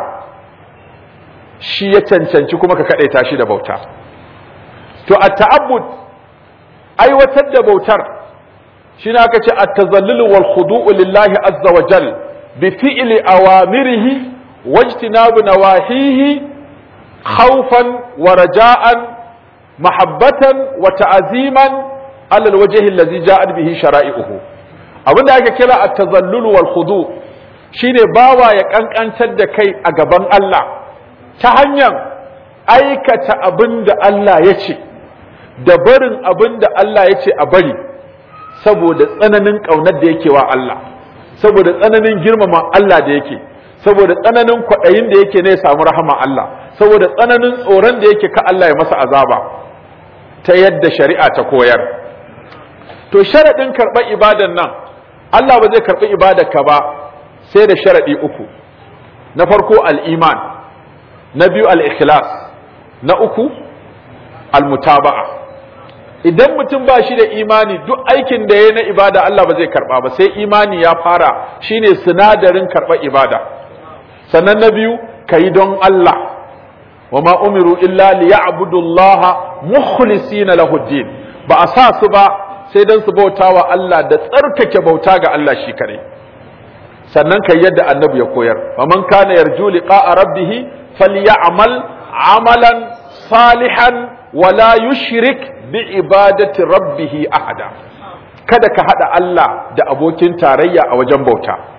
shi ya cancanci kuma ka kadaita shi da bauta to at-ta'abbud aiwatar da bautar shine aka ce at-tazallul wal khudu'u lillahi azza wa jal bi fi'li awamirihi واجتناب نواهيه خوفا ورجاء محبة وتعزيما على الوجه الذي جاءت به شرائعه abin da ake kira at-tazallul wal khudu shine bawa ya kankantar da kai a gaban Allah ta hanyar aikata abin da Allah ya ce da barin abin da Allah ya ce a bari saboda tsananin ƙaunar da yake wa Allah saboda tsananin girmama Allah da yake saboda tsananin kwaɗayin da yake ne ya samu rahama Allah saboda tsananin tsoron da yake ka Allah ya masa azaba ta yadda shari'a ta koyar to sharaɗin karɓar ibadan nan Allah ba zai karɓi ibadarka ba sai da sharaɗi uku na farko al'iman na biyu al'ikhlas na uku al-mutaba'a idan mutum ba shi da imani duk aikin da ya na ibada Allah ba zai karɓa ba sai imani ya fara shine sinadarin karɓar ibada sannan na biyu ka yi don Allah wa ma umiru illa li ya'budullaha mukhlisina lahu din ba a sa su ba sai dan su bauta wa Allah da tsarkake bauta ga Allah shi kare sannan kai yadda annabi ya koyar wa man kana yarju liqa'a rabbih falyamal amalan salihan wa la yushrik bi ibadati rabbih ahada kada ka hada Allah da abokin tarayya a wajen bauta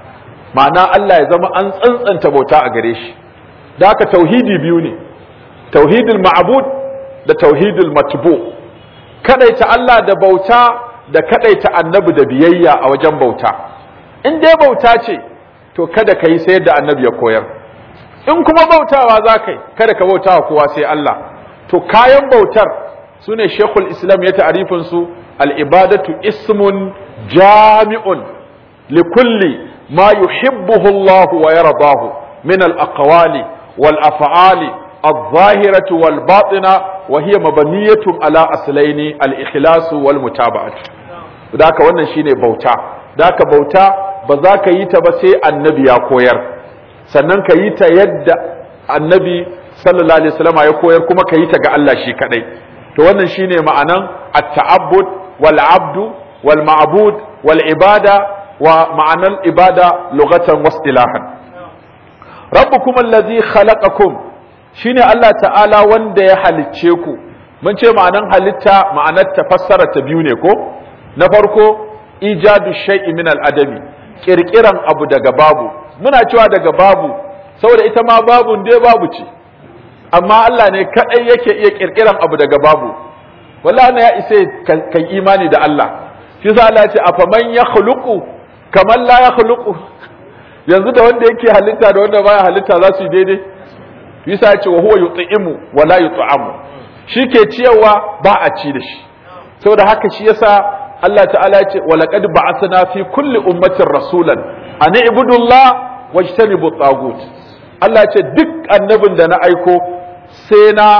ma'ana Allah ya zama an tsantsanta bauta a gare shi da haka tauhidi biyu ne tauhidul ma'bud da tauhidul matbu kadaita Allah da bauta da kadaita annabi da biyayya a wajen bauta in dai bauta ce to kada ka yi sai yadda annabi ya koyar in kuma bautawa za ka yi kada ka bautawa kowa sai Allah to kayan bautar su ne shekul islam ya ta'arifin su al'ibadatu ismun jami'un likulli ma yuhibbuhu Allah wa yardahu min al-aqwali wal af'ali الظاهرة والباطنة وهي مبنية على أصلين الإخلاص والمتابعة ذاك wannan shine bauta daka bauta ba za ka yi ta ba sai annabi ya koyar sannan ka yi ta yadda annabi sallallahu alaihi wasallam ya koyar kuma ka yi ta ga Allah shi kadai to wannan shine ma'anan at-ta'abbud wal abdu wal ma'bud wal ibada wa ma'anan ibada lughatan wastilahan rabbukum allazi khalaqakum shine Allah ta'ala wanda ya halicce ku mun ce ma'anan halitta ma'anar ta fassara ta biyu ne ko na farko ijadu shay'i min al-adami kirkiran abu daga babu muna cewa daga babu saboda ita ma babun dai babu ce amma Allah ne kadai yake iya kirkiran abu daga babu wallahi ya isa kan imani da Allah shi yasa Allah ya ce afaman yakhluqu kaman la yakhluqu yanzu da wanda yake halitta da wanda baya halitta za su yi daidai yasa ya ce wa huwa yut'imu wa la yut'amu shi ke ciyarwa ba a ci da shi saboda haka shi yasa Allah ta'ala ya ce wa laqad ba'athna fi kulli ummatin rasulan an ibudullah wajtanibu tagut Allah ya ce duk annabin da na aiko sai na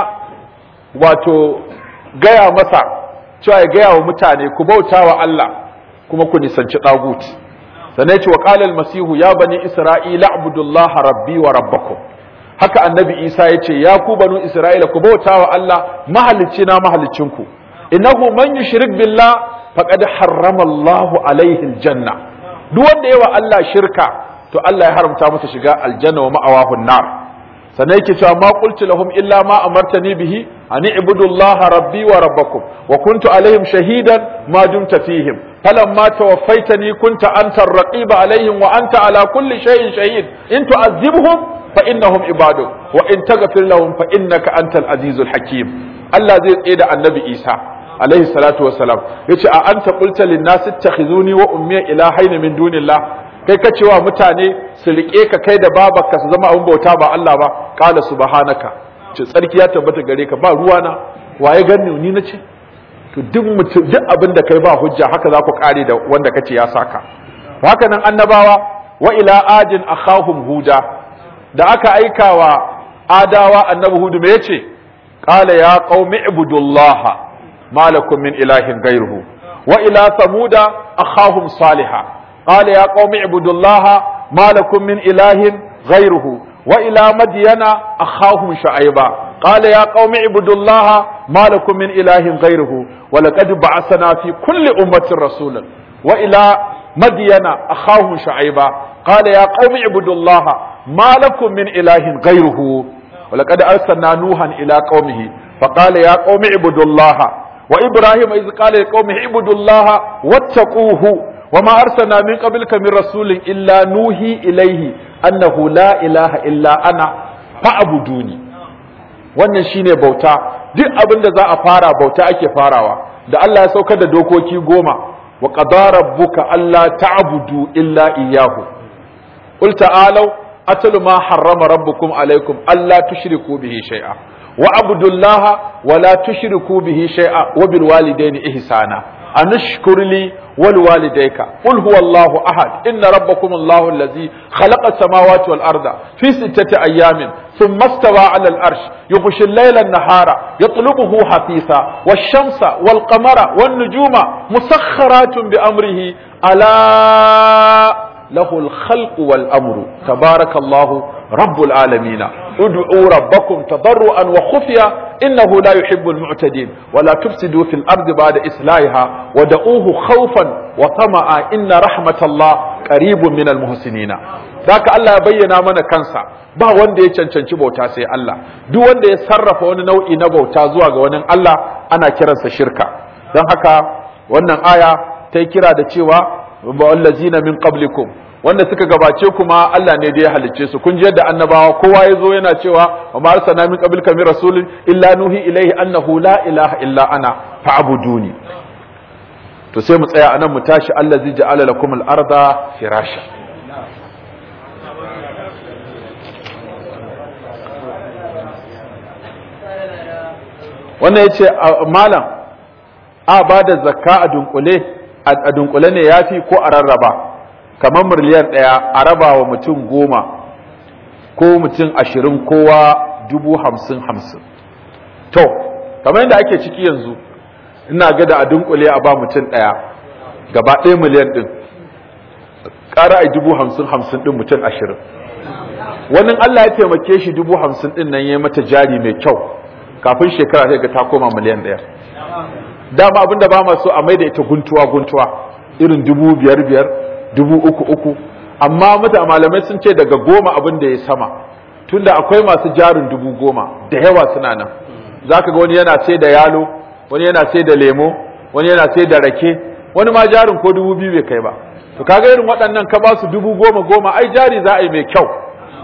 wato gaya masa cewa ya gaya wa mutane ku bauta wa Allah kuma ku nisanci tagut sannan ya ce wa qala al-masihu ya bani isra'ila abudullaha rabbi wa rabbakum haka annabi isa ya ce ya ku banu isra'ila ku bauta wa Allah mahalicci na mahalicinku innahu man yushrik billah faqad harrama Allahu alaihi aljanna duk wanda yawa Allah shirka to Allah ya haramta masa shiga aljanna wa ma'awahu nar sannan yake cewa ma qultu lahum illa ma amartani bihi an ibudu Allah rabbi wa rabbakum wa kuntu alaihim shahidan ma dumta fihim falamma tawaffaytani kunta anta ar-raqib alaihim wa anta ala kulli shay'in shahid in tu'azzibhum فإنهم عبادك وإن تغفر لهم فإنك أنت العزيز الحكيم الله زي تsaye annabi Isa alaihi salatu wassalam yace a anta qulta lin nas ittakhizuni wa ummi ilahaini min dunillah kai ka cewa mutane su rike ka kai da babarka su zama abin bauta ba Allah ba qala subhanaka ce tsarki ya tabbata gare ka ba ruwana waye ganni ni nace to duk mutum duk abin da kai ba hujja haka za ku kare da wanda kace ya saka haka nan annabawa wa ila adin akhahum huda da aka aika wa adawa annabi hudu me yace qala ya qaumi ibudullaha ma lakum min ilahin ghayruhu wa ila samuda akhahum salihah qala ya qaumi ibudullaha ma lakum min ilahin ghayruhu wa ila madyana akhahum shu'aiba قال يا قوم اعبدوا الله ما لكم من إله غيره ولقد بعثنا في كل أمة رسولا وإلى مدين أخاهم شعيبا قال يا قوم اعبدوا الله ما لكم من إله غيره ولقد أرسلنا نوحا إلى قومه فقال يا قوم اعبدوا الله وإبراهيم إذ قال لقومه اعبدوا الله واتقوه وما أرسلنا من قبلك من رسول إلا نوحي إليه أنه لا إله إلا أنا فاعبدوني wannan shine bauta duk abin da za a fara bauta ake farawa da Allah ya saukar da dokoki goma wa qadara rabbuka alla ta'budu illa iyyahu qul ta'alu atlu ma harrama rabbukum alaykum alla tushriku bihi shay'a wa abudullaha wa la tushriku bihi shay'a wa bil walidayni ihsana anashkur li wal walidayka qul huwallahu ahad inna rabbakum allahu allazi khalaqa samawati wal arda fi sittati ayamin ثم استوى على الأرش يغشي الليل النهار يطلبه حثيثا والشمس والقمر والنجوم مسخرات بأمره ألا له الخلق والأمر تبارك الله رب العالمين ادعوا ربكم تضرعا وخفيا إنه لا يحب المعتدين ولا تفسدوا في الأرض بعد إصلاحها ودعوه خوفا وطمعا إن رحمة الله قريب من المحسنين ذاك الله بينا من كنسا ba wanda ya cancanci bauta sai Allah duk wanda ya sarrafa wani nau'i na bauta zuwa ga wani Allah ana kiransa shirka don haka wannan aya ta yi kira da cewa wallazina min qablikum wanda suka gabace kuma Allah ne da ya halicce su kun ji yadda annabawa kowa ya zo yana cewa wa ma arsalna min qablika min rasulin illa nuhi ilaihi annahu la ilaha illa ana fa'buduni to sai mu tsaya anan mu tashi allazi ja'ala lakum al-arda firasha wannan yace malam a ba da zakka a dunkule a dunkule ne yafi ko a rarraba kamar miliyan ɗaya a raba wa mutum goma ko mutum ashirin kowa dubu hamsin hamsin to kamar yadda ake ciki yanzu ina ga da a dunkule a ba mutum ɗaya gaba ɗaya miliyan ɗin ƙara a dubu hamsin hamsin ɗin mutum ashirin wani Allah ya taimake shi dubu hamsin ɗin nan ya mata jari mai kyau kafin shekara sai ga ta koma miliyan ɗaya dama abinda ba ma so a mai da ita guntuwa guntuwa irin dubu biyar biyar dubu uku uku amma mata malamai sun ce daga goma abin da ya sama tunda akwai masu jarin dubu goma da yawa suna nan za ka ga wani yana sai da yalo wani yana sai da lemo wani yana sai da rake wani ma jarin ko dubu biyu bai kai ba to kaga irin waɗannan ka ba su dubu goma goma ai jari za a yi mai kyau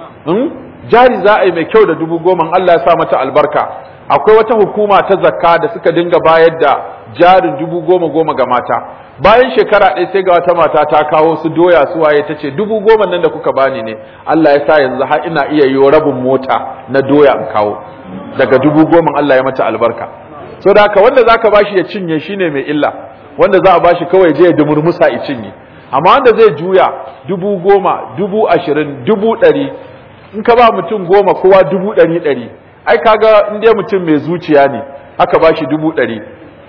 jari za a yi mai kyau da dubu goma Allah ya sa mata albarka akwai wata hukuma ta zakka da suka dinga bayar da jarin dubu goma goma ga mata bayan shekara ɗaya sai ga wata mata ta kawo su doya su waye ta ce dubu goma nan da kuka bani ne Allah ya sa yanzu har ina iya yi rabin mota na doya in kawo daga dubu goma Allah ya mata albarka so da haka wanda zaka bashi ya cinye shine mai illa wanda za a bashi kawai je ya dumurmusa ya cinye amma wanda zai juya dubu goma dubu ashirin dubu ɗari in ka ba mutum goma kowa dubu ɗari ɗari ai kaga in dai mutum mai zuciya ne aka bashi dubu ɗari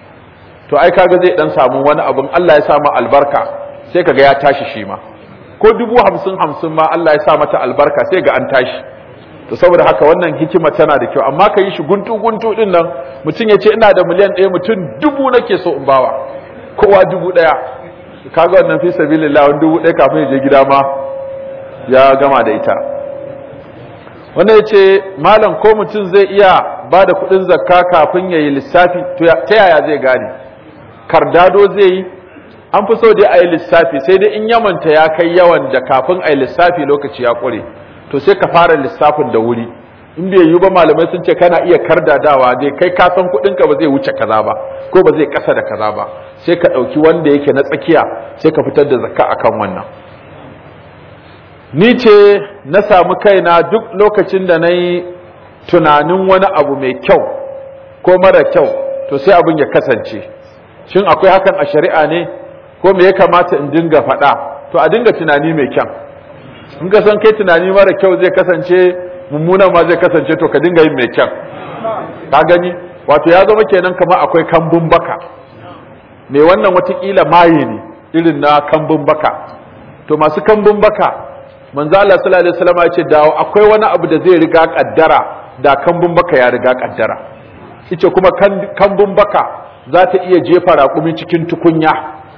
to ai kaga zai dan samu wani abin Allah ya sa ma albarka sai kaga ya tashi shi ma ko dubu hamsin hamsin ma Allah ya sa mata albarka sai ga an tashi to saboda haka wannan hikima tana da kyau amma ka yi shi guntu guntu din nan mutum ya ce ina da miliyan ɗaya mutum dubu nake so in bawa kowa dubu ɗaya kaga wannan fi sabilillah wani dubu ɗaya kafin ya je gida ma ya gama da ita wannan ya ce malam ko mutum zai iya ba da kuɗin zakka kafin ya yi lissafi ta yaya zai gane kardado zai yi an fi so dai a yi lissafi sai dai in yamanta ya kai yawan da kafin a yi lissafi lokaci ya ƙure to sai ka fara lissafin da wuri in bai yi ba malamai sun ce kana iya kardadawa dai kai ka san kuɗinka ba zai wuce kaza ba ko ba zai ƙasa da kaza ba sai ka ɗauki wanda yake na tsakiya sai ka fitar da zakka akan wannan ni ce na samu kaina duk lokacin da na yi tunanin wani abu mai kyau ko mara kyau to sai abin ya kasance shin akwai hakan a shari'a ne ko me ya kamata in dinga faɗa to a dinga tunani mai kyan in ka san kai tunani mara kyau zai kasance mummunan ma zai kasance to ka dinga yin mai kyan ka gani wato ya zama kenan kamar akwai kambun baka mai wannan watakila maye ne irin na kambun baka to masu kambun baka manzo Allah sallallahu alaihi wasallam ya ce da akwai wani abu da zai riga kaddara da kambun baka ya riga kaddara yace kuma kambun baka za ta iya jefa raƙumi cikin tukunya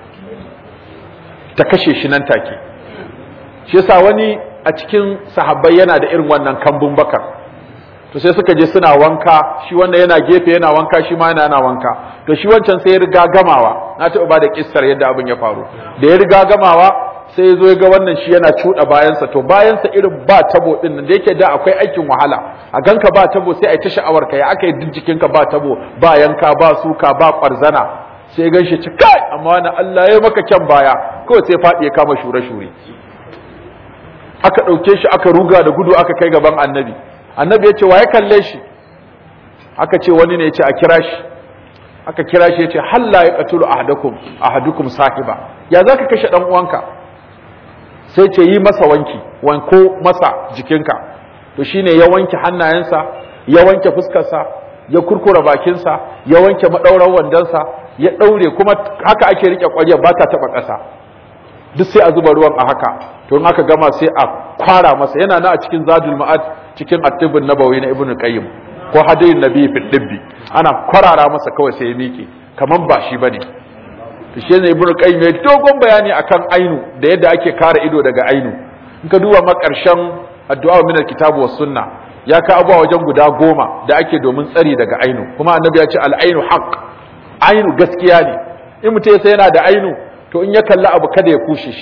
ta kashe shi nan take shi yasa wani a cikin sahabbai yana da irin wannan kambun baka to sai suka je suna wanka shi wanda yana gefe yana wanka shi ma yana yana wanka to shi wancan sai ya riga gamawa na taɓa ba da kissar yadda abin ya faru da ya riga gamawa sai ya zo ya ga wannan shi yana cuɗa bayansa to bayansa irin ba tabo ɗin nan da yake da akwai aikin wahala a ganka ba tabo sai a ta sha'awar ka ya aka yi jikinka ba tabo ba yanka ba suka ba ƙwarzana sai gan shi ci kai amma wani Allah ya maka kyan baya kawai sai faɗi ya kama shure-shure aka ɗauke shi aka ruga da gudu aka kai gaban annabi annabi ya ce wa ya kalle shi aka ce wani ne ya ce a kira shi aka kira shi ya ce halla ya qatulu ahadukum ahadukum sahiba ya zaka kashe dan uwanka sai ce yi masa wanki wanko masa jikinka to shine ya wanke hannayensa ya wanke fuskarsa ya kurkura bakinsa ya wanke madauran wandonsa ya daure kuma haka ake rike ƙwaryar ba ta taba ƙasa duk sai a zuba ruwan a haka to in aka gama sai a kwara masa yana na a cikin zadul ma'ad cikin attibin nabawi na ibnu qayyim ko hadayin nabi fi dibbi ana kwarara masa kawai sai ya miƙe kaman ba shi bane to shi ne ibnu qayyim ya dogon bayani akan ainu da yadda ake kare ido daga ainu in ka duba makarshen addu'a min alkitabu was sunna ya ka abuwa wajen guda goma da ake domin tsari daga ainu kuma annabi ya ce al ainu haqq ainu gaskiya ne in mutum sai yana da ainu to in ya kalli abu kada ya kushe shi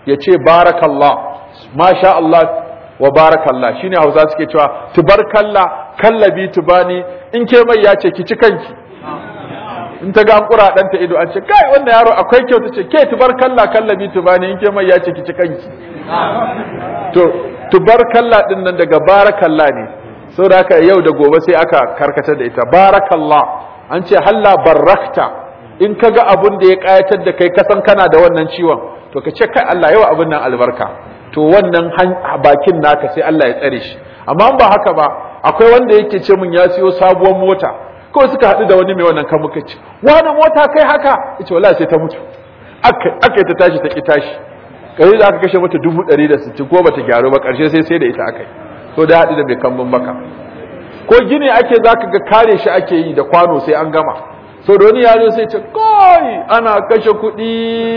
ya ce barakallah masha Allah wa barakallah shine Hausa suke cewa tubarkalla kallabi tubani in ke mai ya ce ki ci kanki in ta ga an kura ɗanta ido an ce kai wannan yaro akwai kyau ta ce ke tubarkalla kallabi tubani in ke mai ya ce ki ci kanki to tubarkalla din nan daga barakalla ne saboda haka yau da gobe sai aka karkatar da ita barakallah an ce halla barakta in ka ga abun da ya kayatar da kai kasan kana da wannan ciwon to ka ce kai Allah yawa abun nan albarka to wannan bakin naka sai Allah ya tsare shi amma ba haka ba akwai wanda yake ce mun ya siyo sabuwar mota kawai suka haɗu da wani mai wannan kan muka ce wani mota kai haka yace wallahi sai ta mutu aka aka ta tashi ta ki tashi kai da aka kashe mata dubu ɗari da sittin ko bata gyaru ba ƙarshe sai sai da ita aka yi so da haɗu da mai kambun baka ko gini ake zaka ga kare shi ake yi da kwano sai an gama so da wani yaro sai ce kai ana kashe kuɗi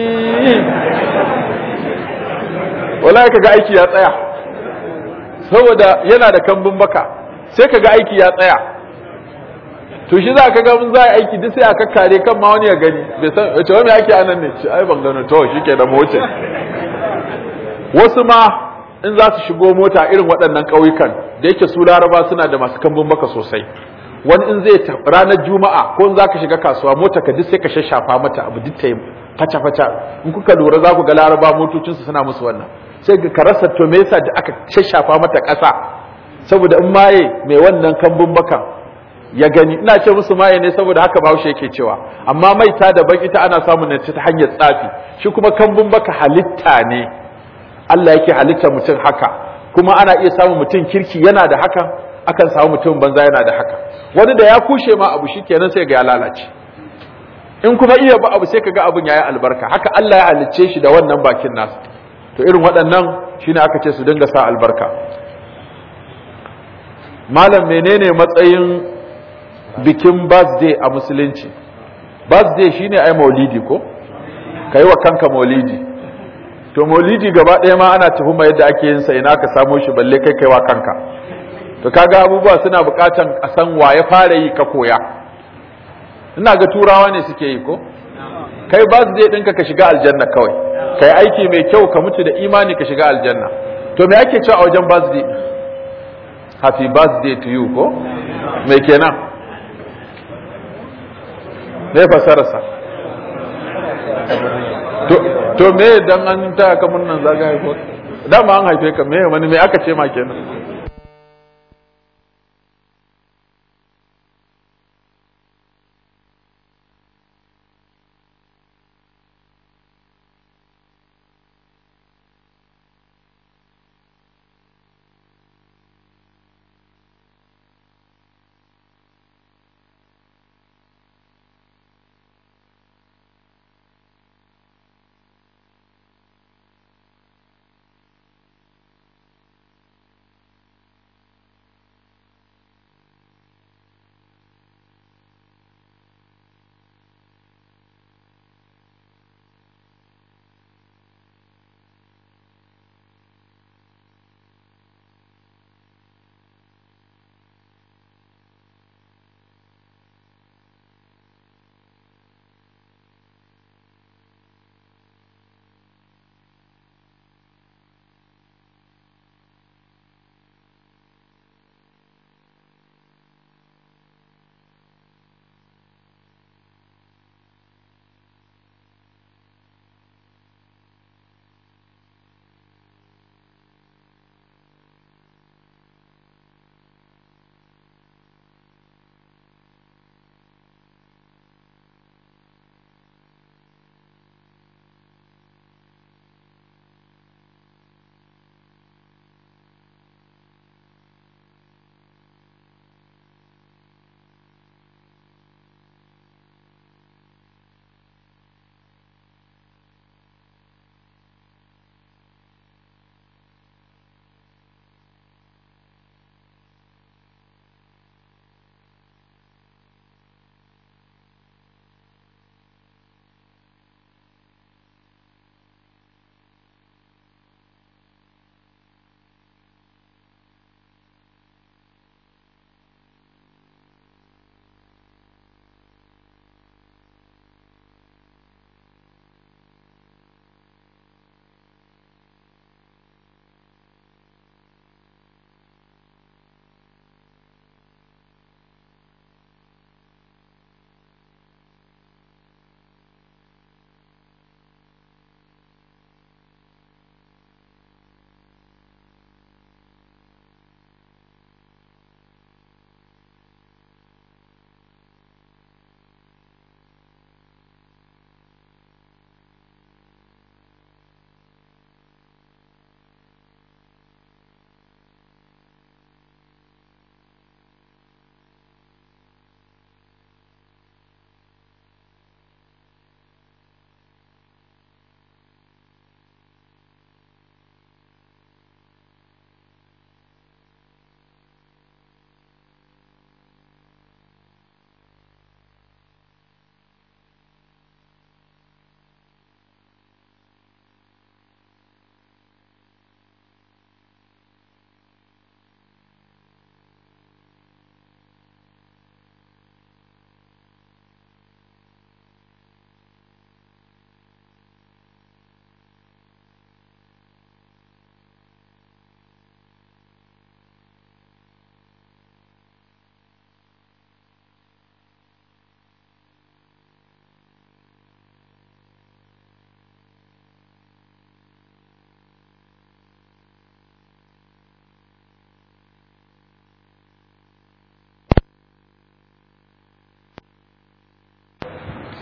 wallahi kaga aiki ya tsaya saboda yana da kambun baka sai kaga aiki ya tsaya to shi za ka ga mun za a aiki duk sai aka kare kan ma wani ya gani bai san wace wani ake anan ne ce ai ban gano to shike da mota wasu ma in za su shigo mota irin waɗannan ƙauyukan da yake su laraba suna da masu kambun baka sosai wani in zai ranar juma'a ko in za ka shiga kasuwa mota ka duk sai ka shashafa mata abu duk ta yi faca-faca in kuka lura za ku ga laraba motocinsu suna musu wannan sai ka rasa to me yasa da aka shashafa mata ƙasa saboda in maye mai wannan kambun bakan ya gani ina ce musu maye ne saboda haka bahaushe yake cewa amma maita daban ita ana samun ne ta hanyar tsafi shi kuma kambun baka halitta ne Allah yake halitta mutum haka kuma ana iya samun mutum kirki yana da haka akan samu mutum banza yana da haka wani da ya kushe ma abu shikenan sai ga ya lalace in kuma iya ba abu sai kaga abun yayi albarka haka Allah ya halicce shi da wannan bakin nasa to irin waɗannan shine aka ce su dinga sa albarka malam menene matsayin bikin birthday a musulunci birthday shine ai maulidi ko kai wa kanka maulidi to maulidi gaba ɗaya ma ana tuhuma yadda ake yin sa ina ka samo shi balle kai kai wa kanka to kaga abubuwa suna buƙatan a san wa ya fara yi ka koya ina ga turawa ne suke yi ko kai birthday ɗinka ka shiga aljanna kawai kai aiki mai kyau ka mutu da imani ka shiga aljanna to me ake cewa a wajen birthday happy birthday to you ko me kenan me fasararsa to to me dan an ta ka murnan zagaye ko dama an haife ka me wani me aka ce ma kenan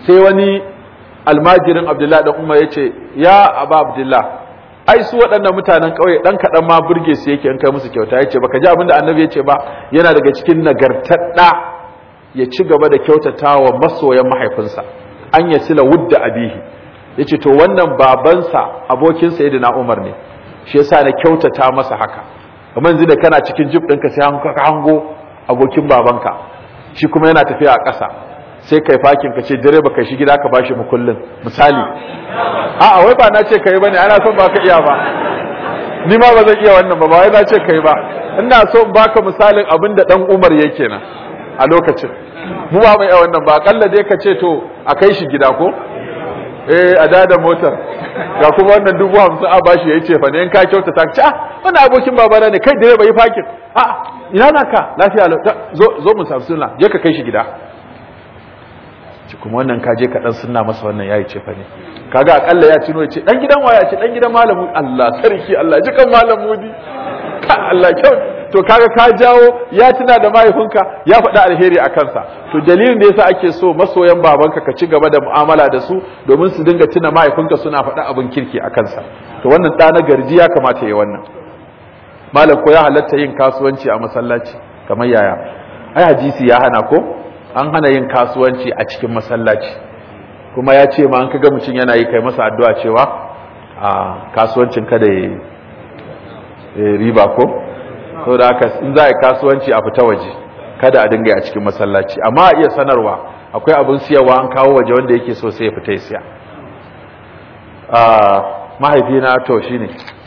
sai wani almajirin abdullahi dan umar ya ce ya aba abdullah ai su waɗannan mutanen ƙauye ɗan kaɗan ma burge su yake in kai musu kyauta ya ce baka ji abin da annabi ya ce ba yana daga cikin nagartar ɗa ya ci gaba da kyautata wa masoyan mahaifinsa an ya sila wudda abihi ya ce to wannan babansa abokin sayyidina umar ne shi yasa na kyautata masa haka kamar yanzu da kana cikin jib ɗinka sai ka hango abokin babanka shi kuma yana tafiya a ƙasa sai kai fakin ka ce direba kai shi gida ka bashi mukullin misali a'a wai ba na ce kai bane ana son baka iya ba ni ma ba zan iya wannan ba ba wai na ce kai ba ina so in baka misalin abin da dan Umar yake nan a lokacin mu ba mai iya wannan ba akalla dai ka ce to a kai shi gida ko eh a dada motar ga kuma wannan dubu hamsin a bashi ya ce fa ne in ka kyauta ta ce ah wannan abokin babana ne kai direba yi fakin a'a ina naka lafiya zo zo mu samu sunna je ka kai shi gida ci kuma wannan ka je ka dan sunna masa wannan yayi ce fa ne kaga akalla ya cino ce dan gidan waya ce dan gidan malamu Allah sarki Allah ji kan malamu di ka Allah kyau to kaga ka jawo ya tuna da mahaifinka ya faɗi alheri a kansa to dalilin da yasa ake so masoyan babanka ka ci gaba da mu'amala da su domin su dinga tuna mahaifinka suna faɗi abin kirki a kansa to wannan ɗa na garji ya kamata ya wannan malam ko ya halatta yin kasuwanci a masallaci kamar yaya ai hadisi ya hana ko an hana yin kasuwanci a cikin masallaci kuma ya ce ma an kaga mutum yana yi kai masa addu'a cewa a kasuwancin kada ya riba ko so da haka in za a yi kasuwanci a fita waje kada a dinga a cikin masallaci amma a iya sanarwa akwai abin siyarwa an kawo waje wanda yake so sai ya fita ya siya mahaifina to shine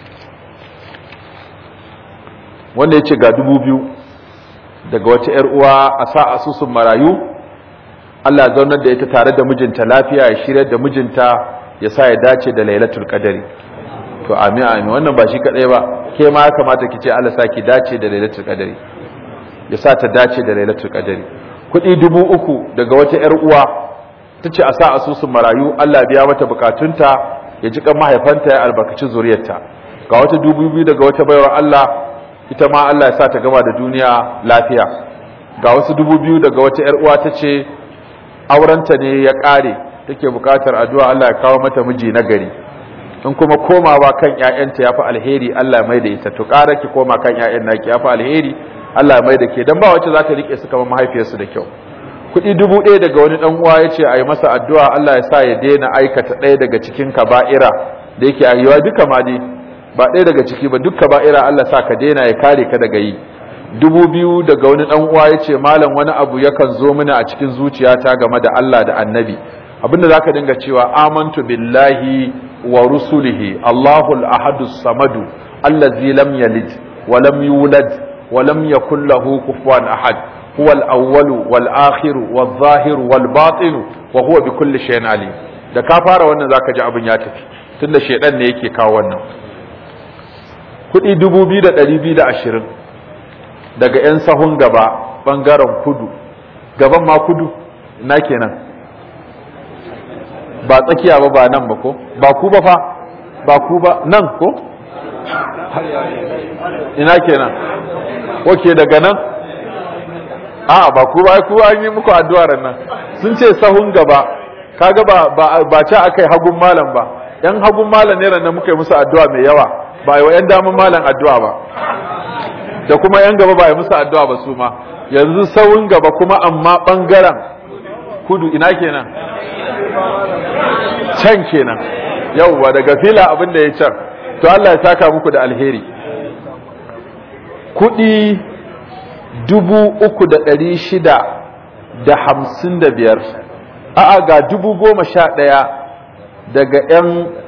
wanda ya ce ga dubu biyu daga wata ‘yar uwa a sa asusun marayu Allah zaunar da ita tare da mijinta lafiya ya shirya da mijinta ya sa ya dace da lailatul qadari to amin amin wannan ba shi kadai ba ke ma ya kamata ki ce Allah sa ki dace da lailatul qadari ya sa ta dace da lailatul qadari kuɗi dubu uku daga wata ‘yar uwa ta ce a sa asusun marayu Allah biya mata bukatunta ya ji kan mahaifanta ya albarkaci zuriyarta ga wata dubu biyu daga wata baiwar Allah ita ma Allah ya sa ta gama da duniya lafiya ga wasu dubu biyu daga wata ‘yar uwa ta ce aurenta ne ya ƙare take buƙatar addu'a Allah ya kawo mata miji na gari in kuma komawa kan ‘ya'yanta ya fi alheri Allah ya mai da ita to ƙara ki koma kan ‘ya'yan naki ya fi alheri Allah ya mai da ke don ba wacce za ta riƙe su kamar mahaifiyarsu da kyau kuɗi dubu ɗaya daga wani ɗan uwa ya ce a yi masa addu'a Allah ya sa ya daina aikata ɗaya daga cikin kaba'ira da yake ayyuwa duka ma dai ba ɗaya daga ciki ba dukka ba'ira Allah sa ka daina ya kare ka daga yi dubu biyu daga wani ɗan uwa ya ce malam wani abu yakan zo mini a cikin zuciyata game da Allah da annabi abinda zaka dinga cewa amantu billahi wa rusulihi Allahul ahadus samadu allazi lam yalid wa lam yulad wa lam yakul lahu kufuwan ahad huwa al-awwal wal akhir wal zahir wal batin wa huwa bi kulli shay'in alim da ka fara wannan zaka ji abin ya tafi tunda shedan ne yake kawo wannan kudi dubu biyu da ɗari biyu da ashirin daga 'yan sahun gaba ɓangaren kudu gaban ma kudu na kenan ba tsakiya ba ba nan ba ko ba ku ba fa ba ku ba nan ko ina kenan oke daga nan a ba ku ba ku an yi muku addu'ar nan sun ce sahun gaba kaga ba ba ba ca akai hagun malam ba yan hagun malam ne ran muka yi musu addu'a mai yawa ba yi wa ‘yan damun malan addu'a ba da kuma ‘yan gaba ba yi musu addu'a ba su ma yanzu saurin gaba kuma amma ɓangaren kudu ina kenan can kenan yauwa daga fila abin da ya can to Allah ya saka muku da alheri kudi dubu uku da ɗari shida da hamsin da biyar a'a ga dubu goma sha ɗaya daga ‘yan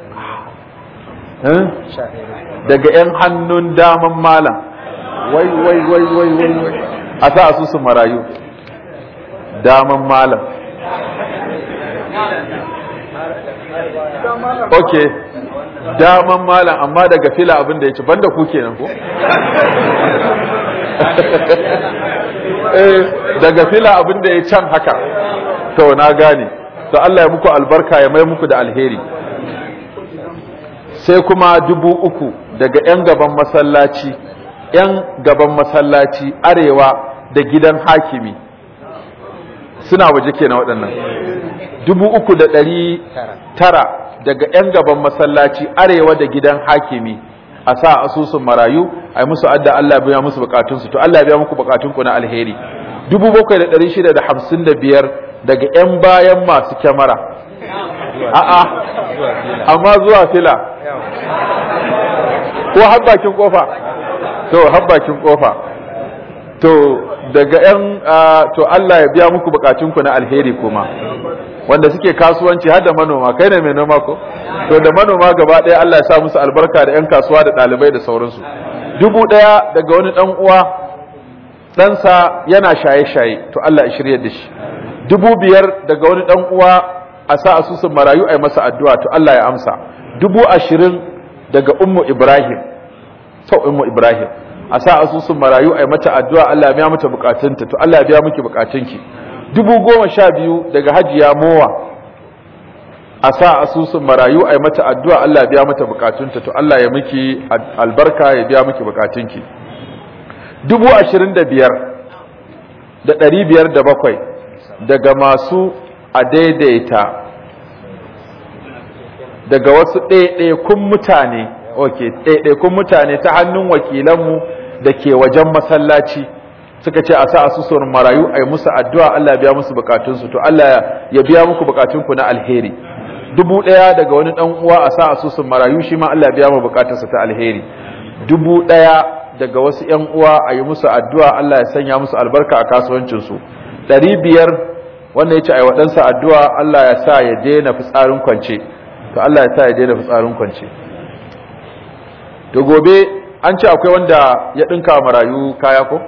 daga 'yan hannun daman malam wai wai wai wai wai wai a sa asusun marayu daman malam ok daman malam amma daga fila abin da ya ci banda ku kenan ko eh daga fila abin da ya can haka to na gane to Allah ya muku albarka ya mai muku da alheri sai kuma dubu uku daga 'yan gaban masallaci 'yan gaban masallaci arewa da gidan hakimi suna waje kenan waɗannan dubu uku da ɗari tara daga 'yan gaban masallaci arewa da gidan hakimi a sa asusun marayu a yi musu adda Allah biya musu bukatunsu to Allah biya muku bukatunku na alheri dubu bakwai da ɗari shida da hamsin da biyar daga 'yan bayan masu kyamara a'a amma zuwa fila ko har bakin kofa to har bakin kofa to daga 'yan to Allah ya biya muku bukatunku na alheri kuma wanda suke kasuwanci har da manoma kai ne mai noma ko to da manoma gaba ɗaya Allah ya sa musu albarka da 'yan kasuwa da ɗalibai da sauransu dubu ɗaya daga wani ɗan uwa ɗansa yana shaye-shaye to Allah ya shirya da shi dubu biyar daga wani ɗan uwa a sa asusun marayu a yi masa addu'a to Allah ya amsa dubu ashirin daga ummu Ibrahim to ummu Ibrahim a sa asusun marayu a yi mata addu'a Allah ya biya mata bukatunta to Allah ya biya miki bukatunki dubu goma sha biyu daga hajiya mowa a sa asusun marayu a yi mata addu'a Allah ya biya mata bukatunta to Allah ya miki albarka ya biya miki bukatunki dubu ashirin da biyar da ɗari biyar da bakwai daga masu a daidaita daga wasu ɗaiɗaikun mutane ok ɗaiɗaikun mutane ta hannun wakilanmu da ke wajen masallaci suka ce a sa asusun marayu a yi musu addu'a Allah ya biya musu bukatunsu to Allah ya biya muku bukatunku na alheri dubu ɗaya daga wani ɗan uwa a sa asusun marayu shi ma Allah ya biya mu bukatarsa ta alheri dubu ɗaya daga wasu ‘yan uwa a yi musu addu'a Allah ya sanya musu albarka a kasuwancinsu ɗari biyar wanda ya ce a yi waɗansa addu'a Allah ya sa ya daina fitsarin kwance to Allah ya sa ya daina fitsarin kwance to gobe an ce akwai wanda ya ɗinka marayu kaya ko?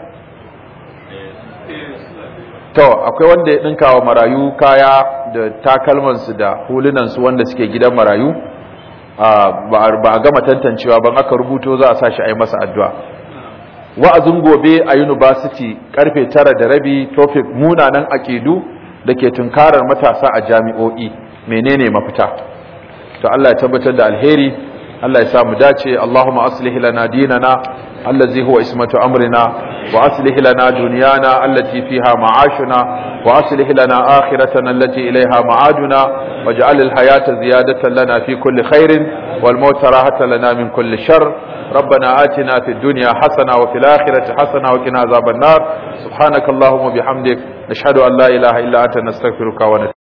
to akwai wanda ya ɗinka wa marayu kaya da takalmansu da hulunansu wanda suke gidan marayu ba a gama tantancewa ban aka rubuto za a sa shi a yi masa addu'a wa'azin gobe a university karfe tara da rabi topic munanan aƙidu da ke tunkarar matasa a jami'o'i menene mafita to Allah ya tabbatar da alheri Allah ya samu dace Allahumma aslih lana dinana allazi huwa ismatu amrina wa aslih lana dunyana allati fiha ma'ashuna wa aslih lana akhiratana allati ilayha ma'aduna waj'al al-hayata ziyadatan lana fi kulli khairin wal mauta rahatan lana min kulli shar ربنا آتنا في الدنيا حسنة وفي الآخرة حسنة وقنا عذاب النار سبحانك اللهم وبحمدك نشهد أن لا إله إلا أنت نستغفرك ونتوب